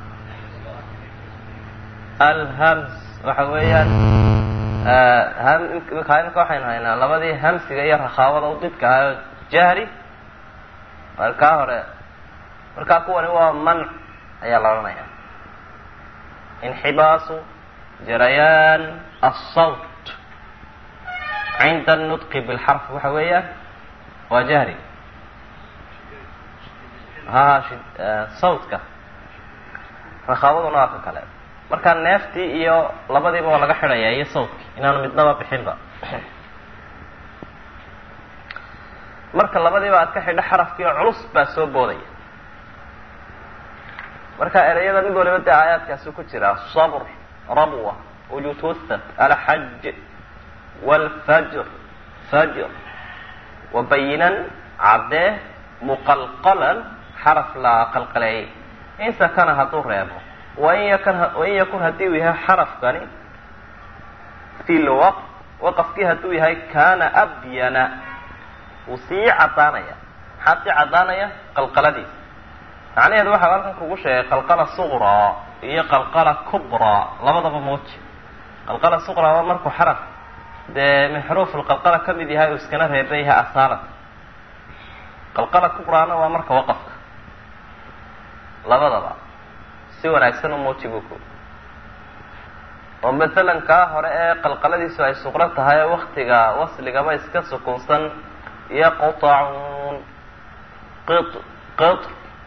alhams waxa weeyaan imika waxaynu haynaa labadii hamsiga iyo rakhaawada u didka ahayo jahri kaa hore markaa kuwani waa manc ayaa la odhanaya inxibaasu jarayaan asawt cinda anutqi bilxarf waxa weeyaan waa jahri ha sawtka rakhaawaduna waa ka kale markaa neeftii iyo labadiiba waa laga xidhaya iyo sawdkii inaanu midnaba bixinba marka labadiiba aad ka xidho xarafkii oo culus baa soo boodaya marka ereyada mid waliba dee aayaadkaasi ku jira sabr rabwa ujututhat alxaj waalfajr fajr wabayinan caddee muqalqalan xaraf la qalqaleeyay inta kana hadduu reebo wain yakun wain yakun haddii uu yahay xarafkani fi lwaqf waqafkii hadduu yahay kaana abyana wuu sii caddaanaya maxaa sii caddaanaya qalqaladiisa macnaheedu waxaa halkan kugu sheegay qalqala suqraa iyo qalqala kubraa labadaba muuji qalqala suqraa waa markuu xaraf dee min xuruuf lqalqala ka mid yahay uu iskana reeban yahay asaalan qalqala kubraana waa marka waqafka labadaba si wanaagsan u muuji buu ku oo masalan kaa hore ee qalqaladiisu ay suqro tahay ee waktiga wasligaba iska sukunsan yaqtacuun qit qit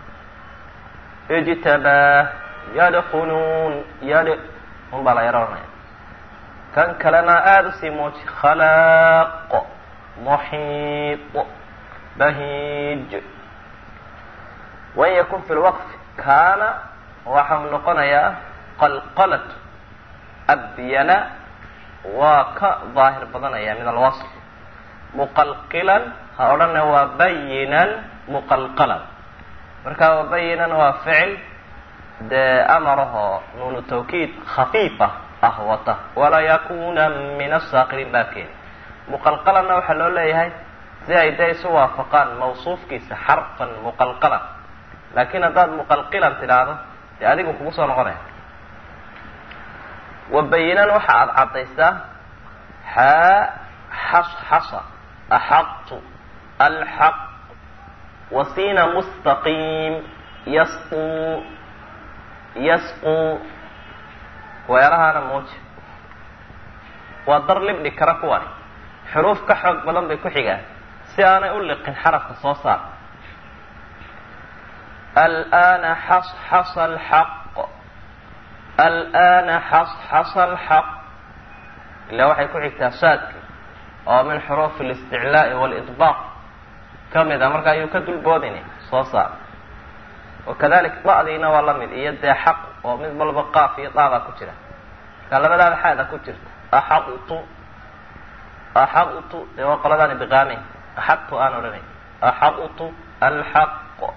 ijtabaa yadkuluun yad un baa la yaro oranaya kan kalena aada usii muuji khalaaq muxiid bahiij wain yakun fi lwaqfi kaana waxau noqonayaa qalqalat abyana waa ka daahir badanaya min alwasf muqalqilan ha odhana waa bayinan muqalqalan marka waa bayinan waa ficil dee amarahoo nuunu tawkiid khafiifa ah wata walaa yakuna min asaakiriin baa keeni muqalqalanna waxaa loo leeyahay si ay dee isu waafaqaan mawsuufkiisa xarfan muqalqalan laakiin haddaad muqalqilan tidhaahdo dee adigu kugu soo noqonaya wabayinan waxa aada caddaysaa xaa xasxasa axaqtu alxaq wasiina mustaqiim yasqu yasqu weelahaana muuji waa dar libdhi kara kuwani xuruuf ka xoog badan bay ku xigaan si aanay u liqin xarafka soo saar alana xasxasa alxaq alana xasxasa alxaq ilaa waxay ku xigtaa saadka oo min xuruufi اlisticlaa'i wاlidbaaq ka mid a marka ayuu ka dulboodini soo saar wakadalik da'diina waa la mid iyo dee xaq oo mid walba qaaf iyo daabaa ku jira marka labadaada xaada ku jirta axaqtu axaqtu dee waa qoladaan ibiqaamayn axaqtu aan odhanay axaqtu alxaq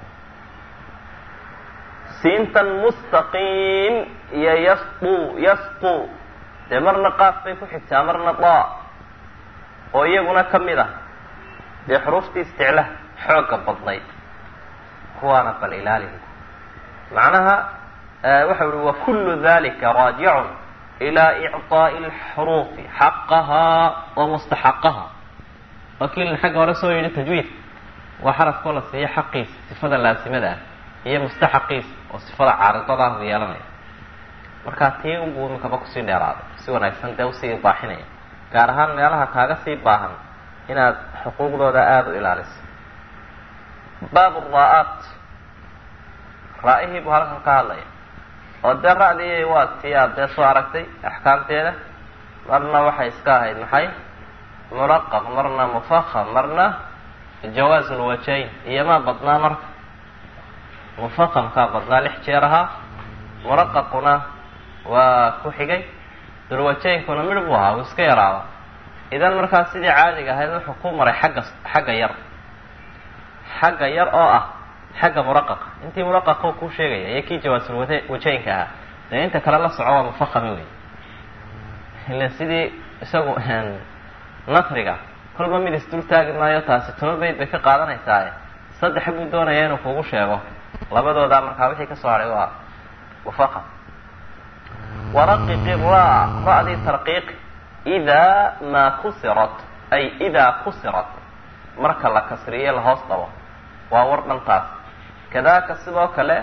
siintan mustaqiim iyo yasqu yasqu dee marna qaaf bay ku xigtaa marna daa oo iyaguna ka mid ah dee xuruuftii isticla xoogga badnayd kuwaana bal ilaalihi macnaha waxa uhi wa kullu dalika raajicun ilaa icطaa'i alxuruufi xaqahaa wa mustaxaqaha wakiilin xagga hore soo yidhi tajwiid waa xarafkoo la siiya xaqiisa sifada laasimada ah iyo mustaxaqiisa oo sifada caaridadaah u yeelanaya markaa tii unbuu iminkaba kusii dheeraaday si wanaagsan dee usii ibaaxinaya gaar ahaan meelaha kaaga sii baahan inaad xuquuqdooda aada u ilaaliso baab raa-aat raa-ihii buu halkan ka hadlaya oo dee ra-dii waa tii aad dee soo aragtay axkaamteeda marna waxay iska ahayd maxay muraqaq marna mufaham marna jawaazu lwajayn iyomaa badnaa marka mufahamkaa badnaa lix jeer ahaa muraqaquna waa ku xigay dulwajaynkuna midh buu ahaa uu iska yaraaba idan markaa sidii caadiga ahayd wuxuu ku maray xagga xagga yar xagga yar oo ah xagga muraqaqa intii muraqaqa kuu sheegaya iyo kii jawaasul wajaynka ahaa dee inta kale la soco waa mufahami wey ila sidii isagu nasriga kolba mid isdul taagi maayo taasi toba bayd bay ka qaadanaysaa saddex buu doonaya inuu kugu sheego labadoodaa markaa wixii ka soo hadhay waa mufaham waraqiqi ra ra-dii tarqiiq idaa maa kusirat ay idaa kusirat marka la kasriyo lahoos dhabo waa war dhantaas kadaaka sidoo kale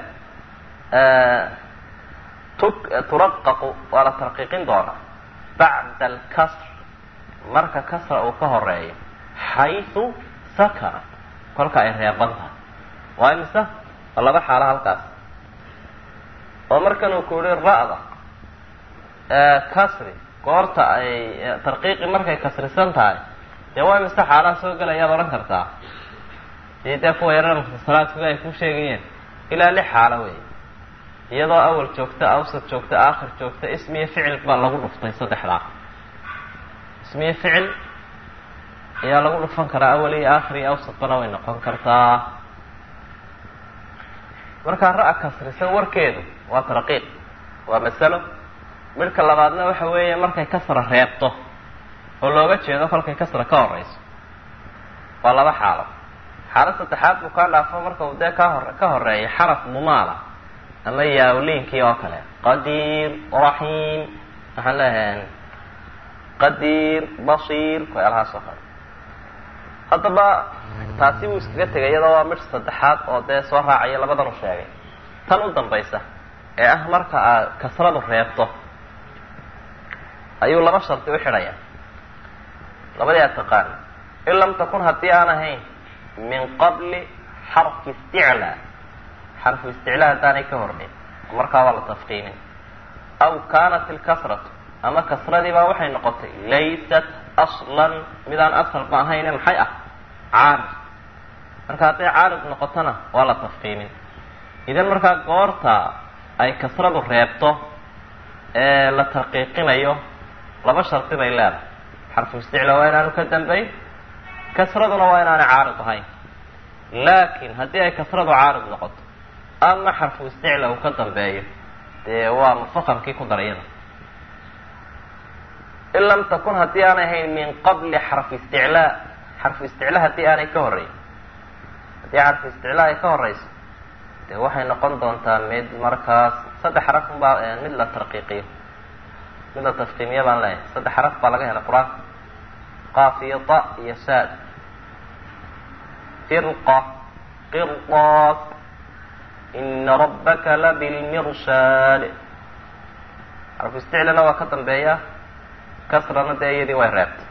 tu turaqaqu waa la tarqiiqin doonaa bacda alkasr marka kasra uu ka horeeyo xaysu sakana kolka ay reeban tahay waa imise waa laba xaalo halkaas oo markan uu ku yihi ra-da kasri goorta ay tarqiiqi markay kasrisan tahay dee waa imise xaalaha soo gelayaad odhan kartaa dii dee kuwa yarar mufasalaadkuga ay ku sheegayeen ilaa lix xaalo wey iyadoo awal joogta awsad joogta aakhir joogta ismiyo ficil baa lagu dhuftay saddexdaa ismiyo ficil ayaa lagu dhufan karaa awal iyo aakhir iyo awsadbana way noqon kartaa markaa ra- kasrisan warkeedu waa tarqiiq waa masalo midhka labaadna waxa weeye markay kasra reebto oo looga jeedo kolkay kasra ka horeyso waa laba xaalo xaalad saddexaad buu kaa dhaafo marka uu dee ka hor ka horeeya xaraf mumaala ama yaawliinkii oo kale qadiir raxiim waxaan leeyahay qadiir basiir waxyaalahaas oo kale haddaba taasi wuu iskaga tegay iyadoo waa midh saddexaad oo dee soo raacaya labadan u sheegay tan u dambaysa ee ah marka aad kasradu reebto ayuu laba shardi u xidhaya labadii aad taqaan in lam takun haddii aan ahayn min qabli xarfi isticlaa xarfu isticlaa haddaanay ka hornayn markaa waa la tafqiinin aw kaanat ilkasratu ama kasradiibaa waxay noqotay laysat aslan midaan asalba ahayne maxay ah caarid marka hadday caarid noqotona waa la tafqiinin idan markaa goorta ay kasradu reebto ee la taqiiqinayo laba shardi bay leedahay xarfu isticla waa inaanu ka dambayn kasraduna waa inaanay caarid ahayn laakiin haddii ay kasradu caarid noqoto ama xarfu isticla uu ka dambeeyo dee waa mufaqamkii ku darayada in lam takun haddii aanay ahayn min qabli xarfi isticlaa xarfu isticlaa haddii aanay ka horreyn haddii xarfu isticlaa ay ka horeyso dee waxay noqon doontaa mid markaas saddex xaraf unbaa mid la tarqiiqiyo mid la tafqiimiya baan leeyahay saddex xaraf baa laga helay qur-aanka qaaf iyo ta iyo saad firqa qirdaas ina rabbaka labilmirshaad xarfu isticlana waa ka dambeeya kasrana dee iyadii way reebtay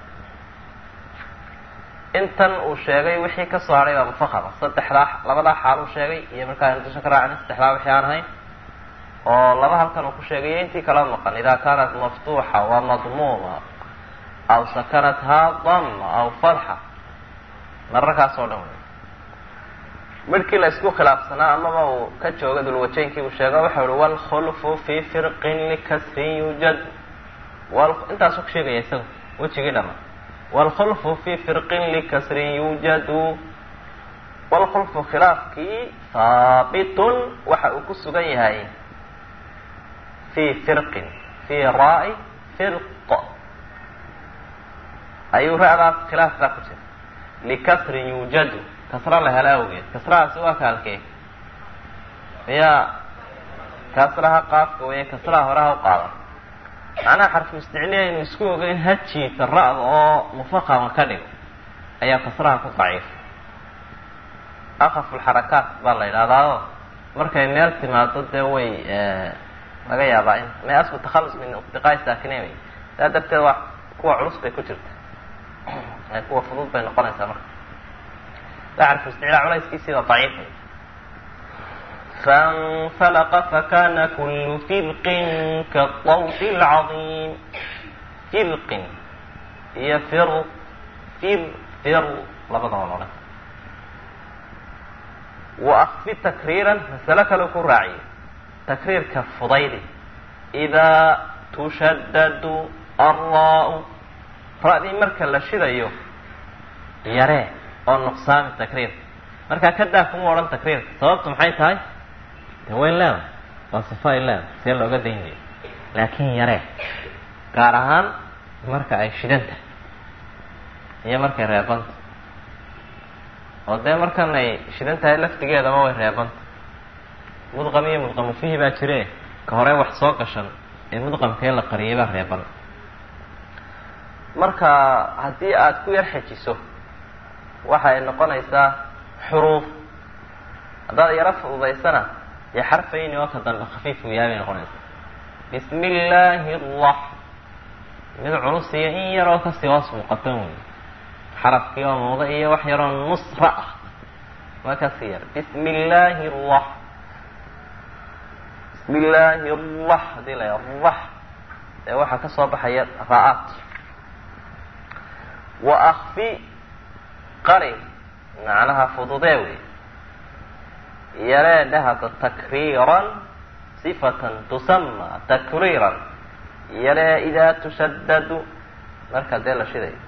intan uu sheegay wixii ka soo hadhay baa mufaqama saddexdaa labadaa xaal uu sheegay iyo markaa intusha ka raacin saddexdaa wixii aan ahayn oo laba halkan uu ku sheegayo intii kala maqan idaa kaanat maftuuxa wa madmuuma aw sakanathaa dama aw fatxa mararkaas oo dhan wey midhkii la isku khilaafsanaa amaba uu ka jooga dulwajeynkii uu sheego waxau uhi waalkhulfu fii firqin likasrin yujad intaasuu ku sheegaya isaga wejigii dhama waalkhulfu fii firqin likasrin yuujadu waalkhulfu khilaafkii haabitun waxa uu ku sugan yahay fii firqin fii raa-i firq ayuu ra-daas khilaaf baa ku jira likasrin yuujadu kasra la hela awgeed kasrahaasi waa kaalkee miyaa kasraha qaafka weeye kasraha horeha u qaadan macnaha xarfu isticliya aynu isku ogeyn hajiisa ra-da oo mufaqama ka dhigo ayaa kasraha ku daciifa akafulxarakaat baa la yidhahdaao markay meel timaado dee way laga yaabaa in me asku takhallus min iqtiqaa'i saakinayn wey saa darteed waa kuwa culus bay ku jirta kuwa fudud bay noqonaysaa marka xarfu isticlaa culayskiisiida daciifa فانفلق فكان كل فرق كالطوط العظيم فرق هي فر فر فر labadaba loo dhan وأkfi تkriirا masale kale ku raaciye تkriirka fudaydi إdaa تushadad الraa ra-dii marka la shidayo yaree oo nuqsaami تkriirka markaa kadaa kuma odhan تkriirka sababtu maxay tahay de wayn leeda waa sifa ay leeda see looga daynaya laakiin yaree gaar ahaan marka ay shidan tahay iyo markay reebanta oo dee markan ay shidan tahay laftigeedaba way reebanta mudqam iyo mudqamu fihi baa jire ka hore wax soo gashan ee mudqamkee la qariyay baa reeban marka haddii aada ku yar xejiso waxa ay noqonaysaa xuruuf haddaad yaro fududaysana dee xarfayni oo ka dambe khafiif uu yahay bay noqonaysaa bismi illaahi arax mid culus iyo in yaroo kasii hoos muuqatan wey xarafkii oo muuda iyo wax yaroo nusra ah waa kasii yar bismi illaahi arax bismi illaahi arax hadii la rax dee waxaa kasoo baxaya ra-aad wa akfi qari macnaha fududee wey yaree dhahada takriiran sifatan tusama takriiran yaree idaa tushadadu marka dee la shidayo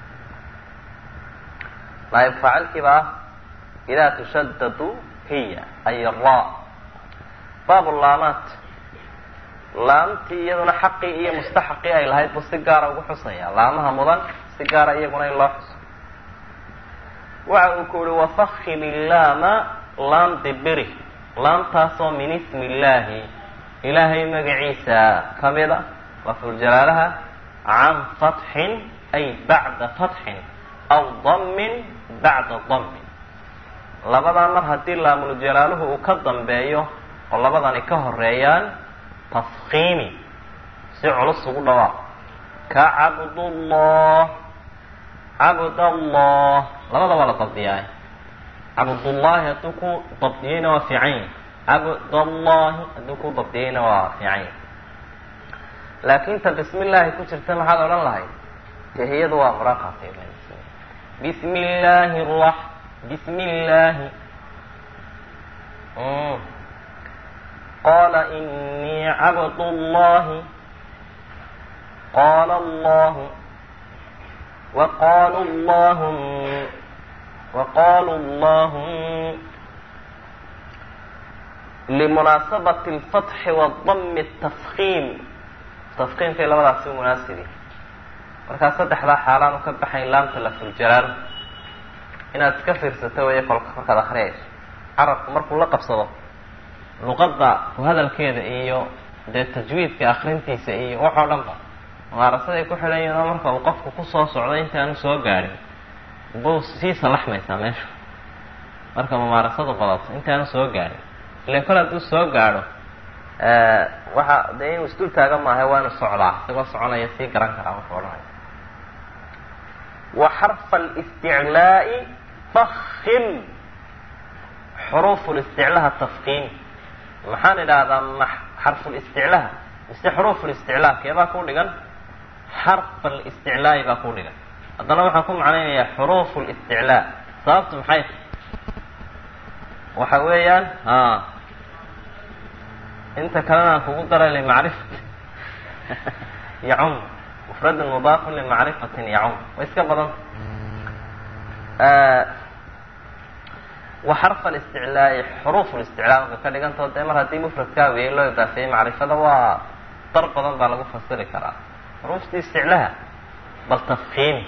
naayib faacilkiiba ah idaa tushadadu hiya ay ra baab laamaat laamtii iyaduna xaqii iyo mustaxaqii ay lahayd buu si gaara ugu xusaya laamaha mudan si gaara iyaguna in loo xuso waxa uu ku uhi wafahim illaama laam dibiri laamtaasoo min ismi illaahi ilaahay magaciisa kamid a lafduljalaalaha can fatxin ay bacda fatxin aw damin bacda damin labadaa mar haddii laamuljalaaluhu uu ka dambeeyo oo labadani ka horeeyaan tafkiimi si culus ugu dhawaaq ka cabdullah cabdallah labada waa la dabdiyaa cabdullaahi hadduu ku dabdiyeyna waa fiican yahi cabdallahi hadduu ku dabdiyeyna waa fiican yahi laakin ta bismi illaahi ku jirta maxaad odhan lahayd tahiyadu waa muraqatay bismi illaahi ra bismi illaahi qala inii cabdullahi qala allahu waqalu llahum waqalu llahum limunaasabati alfatxi wadami atafkiim tafkiimkay labadaasi u munaasibi markaa saddexdaa xaalaanu ka baxayn laamta lafduljalaal inaad iska fiirsato weeye kolka markaad akriyayso carabku markuu la qabsado luqadda ku hadalkeeda iyo dee tajwiidka akrintiisa iyo waxoo dhan ba mumaarasaday ku xidhan yihin oo marka uu qofku kusoo socdo intaanu soo gaadhin buu sii salaxmaysaa meesha marka mumaarasadu badato intaanu soo gaadhin ilan kol hadduu soo gaadho waxa dee inuu isdul taaga maaha waa inu socdaa isagoo soconaya sii garan karaa wuxuu odhanaya wa xarfa alisticlaa'i fakhim xuruufu listiclaha tafkiim maxaan idhaahdaa ma xarfulisticlaha mise xuruufu listiclaa keebaa ku dhigan xarfa alisticlaa'i baa ku dhigan haddana waxaan ku macnaynayaa xuruufu listiclaa sababtu maxay waxa weeyaan a inta kalena aan kugu daray limacrifati yacum mufradun mudaafun limacrifatin yacum way iska badanta wa xarfa alisticlaa'i xuruuf listiclaa marka ka dhigantao dee mar haddii mufradkaa wiyay loo idaafeeyey macrifada waa dar badan baa lagu fasiri karaa xuruuftii isticlaha bal tafkiimi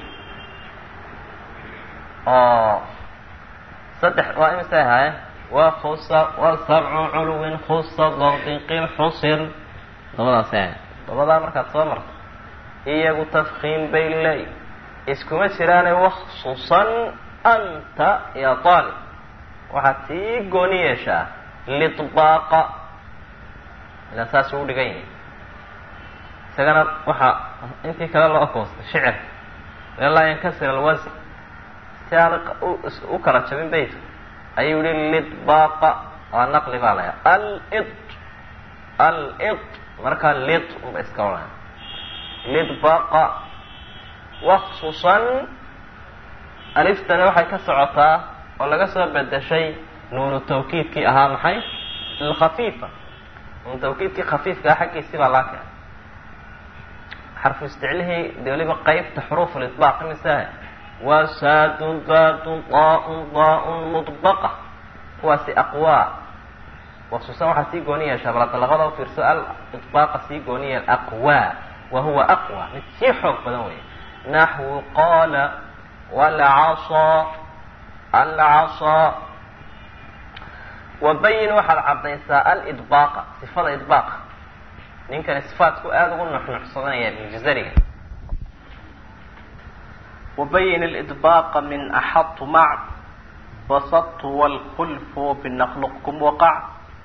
oo saddex waa imisay ahaayeen wa kusa wa sabcu culuwin khusa dardiqil xusir labadaasay ahayen labadaa markaad soo marto iyagu tafkiim bay leey iskuma jiraane waksusan anta ya aalib waxaad sii gooni yeeshaa lidbaaqa ilaa saasuu u dhigan yahay isagana waxaa intii kale loo koostay shicir laa yankasir alwasn si aan u kala jabin bayt ayuu yihi lidbaaqa waa naqli baa laya alid alid markaa lid unba iska odhaya lidbaaqa waksusan aliftani waxay ka socotaa oo laga soo bedeshay nuunu tawkiidkii ahaa maxay alkhafiifa nuunu tawkiidkii khafiifka ah xaggiisii baa laa keenay xarfu isticlihii de weliba qeybta xuruuf lidbaaq imisaah waa saadun daadun daaun daaun mudbaqa kuwaasi aqwaa waksuusan waxaa sii gooni yeeshaa baladalaqada ufiirso al idbaaqa sii gooni yeel aqwaa wa huwa aqwa mid sii xoog badan wey naxwu qaala walcasaa alcasaa wabayin waxaad caddaysaa alidbaaqa sifada idbaaqa ninkani sifaatku aada ugu nuxnuxsadanaya ibnujazariga وبين الإطباق من أحط مع وسط والخلف بنخلقكم وقع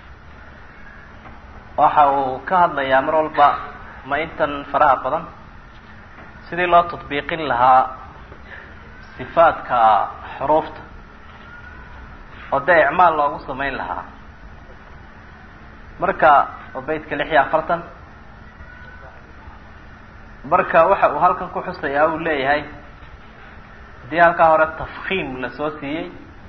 waxa uu ka hadlayaa mar walba ma intan faraha badan sidii loo tadbiiqin lahaa sifaadka xuruufta oo dee icmaal loogu samayn lahaa marka oo beytka lix iyo afartan marka waxa uu halkan ku xusayaa uu leeyahay hadii halkaa hore tafkiim lasoo siiyey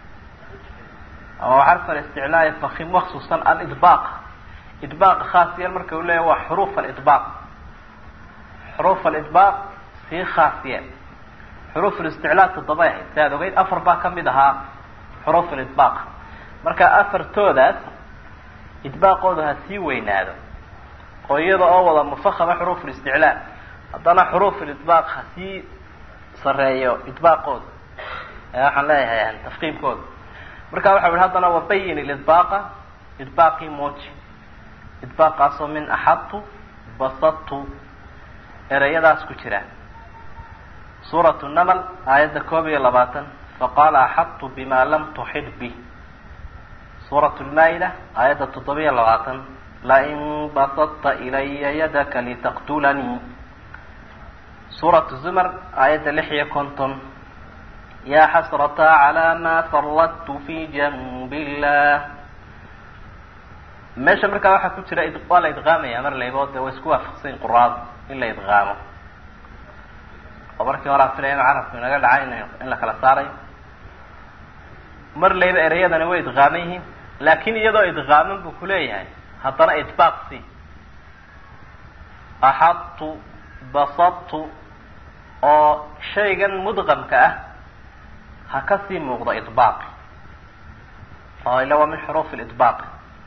oo xarfa isticlaai fakim waksuusan alidbaaq idbaaqa khaas yeel marka uu leeyahy waa xuruuf alidbaaq xuruuf alidbaaq sii khaas yeel xuruuf listiclaa toddobay ahayd si aad ogeyd afar baa kamid ahaa xuruuf alidbaaq marka afartoodaas idbaaqooda ha sii weynaado oo iyada oo wada mufahama xuruuf listiclaa haddana xuruuf lidbaaq hasii sareeyo idbaaqooda waxaan leeyahay tafkiimkooda marka waxa yihi haddana wabayin ilidbaaqa idbaaqii mooji idbaaqaasoo min axadtu basadtu ereyadaas ku jira suuratu namal aayadda koob iyo labaatan faqaala axadtu bima lam tuxid bih suuratu lmaa-ida aayadda toddobiyo labaatan lain basadta ilaya yadaka litaqtulanii suuratu zumar aayadda lix iyo konton ya xasrata calى ma faradtu fi janb illah meesha markaa waxaa ku jira waa la idqaamaya mar laybo de way isku waafaqsayin quraadu in la idqaamo oo markii hore aan filaya inu carabku inaga dhacay in in la kala saarayo mar layba ereyadani way idqaaman yihiin laakin iyadoo idqaaman buu kuleeyahay haddana idbaaq si axadtu basadtu oo shaygan mudqamka ah ha kasii muuqdo idbaaqi oo ila waa min xuruuf lidbaaqi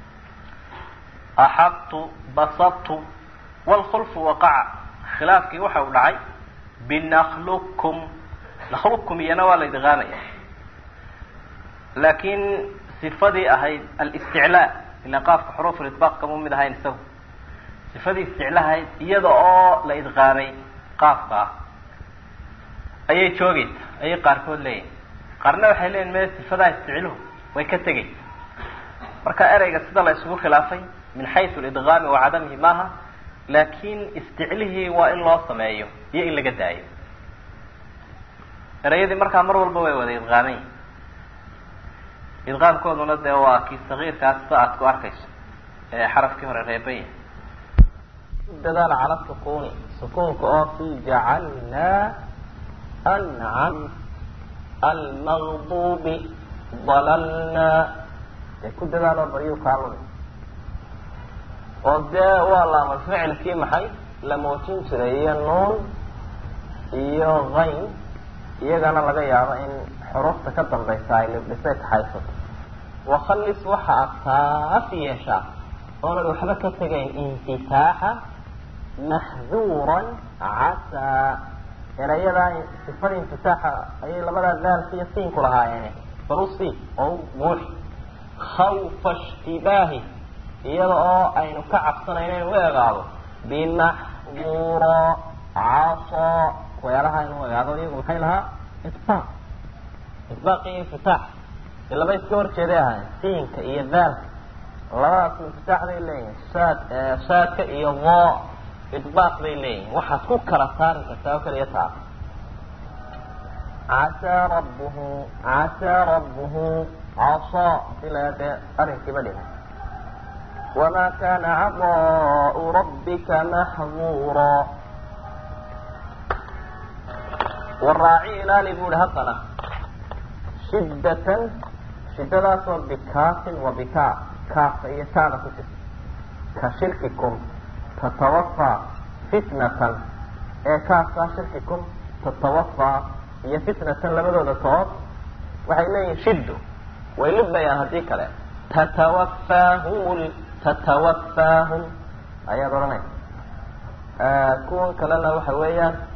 axadtu basadtu wlkhulfu waqaca khilaafkii waxa uu dhacay binaklukum naklukum iyana waa la idqaamaya laakin sifadii ahayd alisticlaa ila qaafka xuruuf lidbaaq kamuu mid ahayn isagu sifadii isticlaa ahayd iyada oo la idqaamay qaafka ah ayay joogeysa ayay qaarkood leeyihin qaarna waxay leeyihin me sifadaa isticluhu way ka tegeysa marka ereyga sida la isugu khilaafay min xaysu lidqaami wa cadamihi maaha laakin isticlihii waa in loo sameeyo iyo in laga daayo ereyadii markaa mar walba way wada idqaamayn idqaamkooduna dee waa kii sagiirkaas sida aad ku arkayso ee xarafkii hore reebaya dadaal cala sukuni sukuunka oo fi jacalnaa ancam almaqdubi dalalnaa dee ku dadaaloo baryu kaalumi oo dee waa laama ficilkii maxay la muujin jiray iyo nuun iyo kayn iyagana laga yaabo in xuruufta ka dambaysa ay libdhisay taxaysato wakhalis waxa aad taaf yeeshaa oonad waxba ka tegayn infitaaxa maxduuran casaa erayadaa sifada infitaaxa ayay labadaa daalka iyo siinku lahaayeen barusi oo buuxi khawfa ishtibaahi iyada oo aynu ka cabsanayno inu u egaado bimaxduura caso weelaha inu egaado iyagu maxay lahaa itbaaq itbaaq iyo infitaax de laba iska horjeeday ahayn siinka iyo daalka labadaas infitaax bay leeyihin saad saadka iyo vo idbaaq bay leeyihin waxaad ku kala saari kartaa oo kaliya taa casaa rabbuhu casaa rabbuhu caso hadii la dee arrinkiiba dhimay wma kana caطاء rabika maxduura waraaci ilaali bu hi haddana shidatan shidadaasoo bikaafin wa bika kaafka iyo taada ku jirta ka shirkikum tatawafaa fitnatan ee kaafkaa shirkikum tatawafaa iyo fitnatan labadooda tood waxay leeyihin shiddo way libmayaan haddii kale tatawaffaahum tatawaffaahum ayaad odhanaysa kuwan kalena waxa weeyaan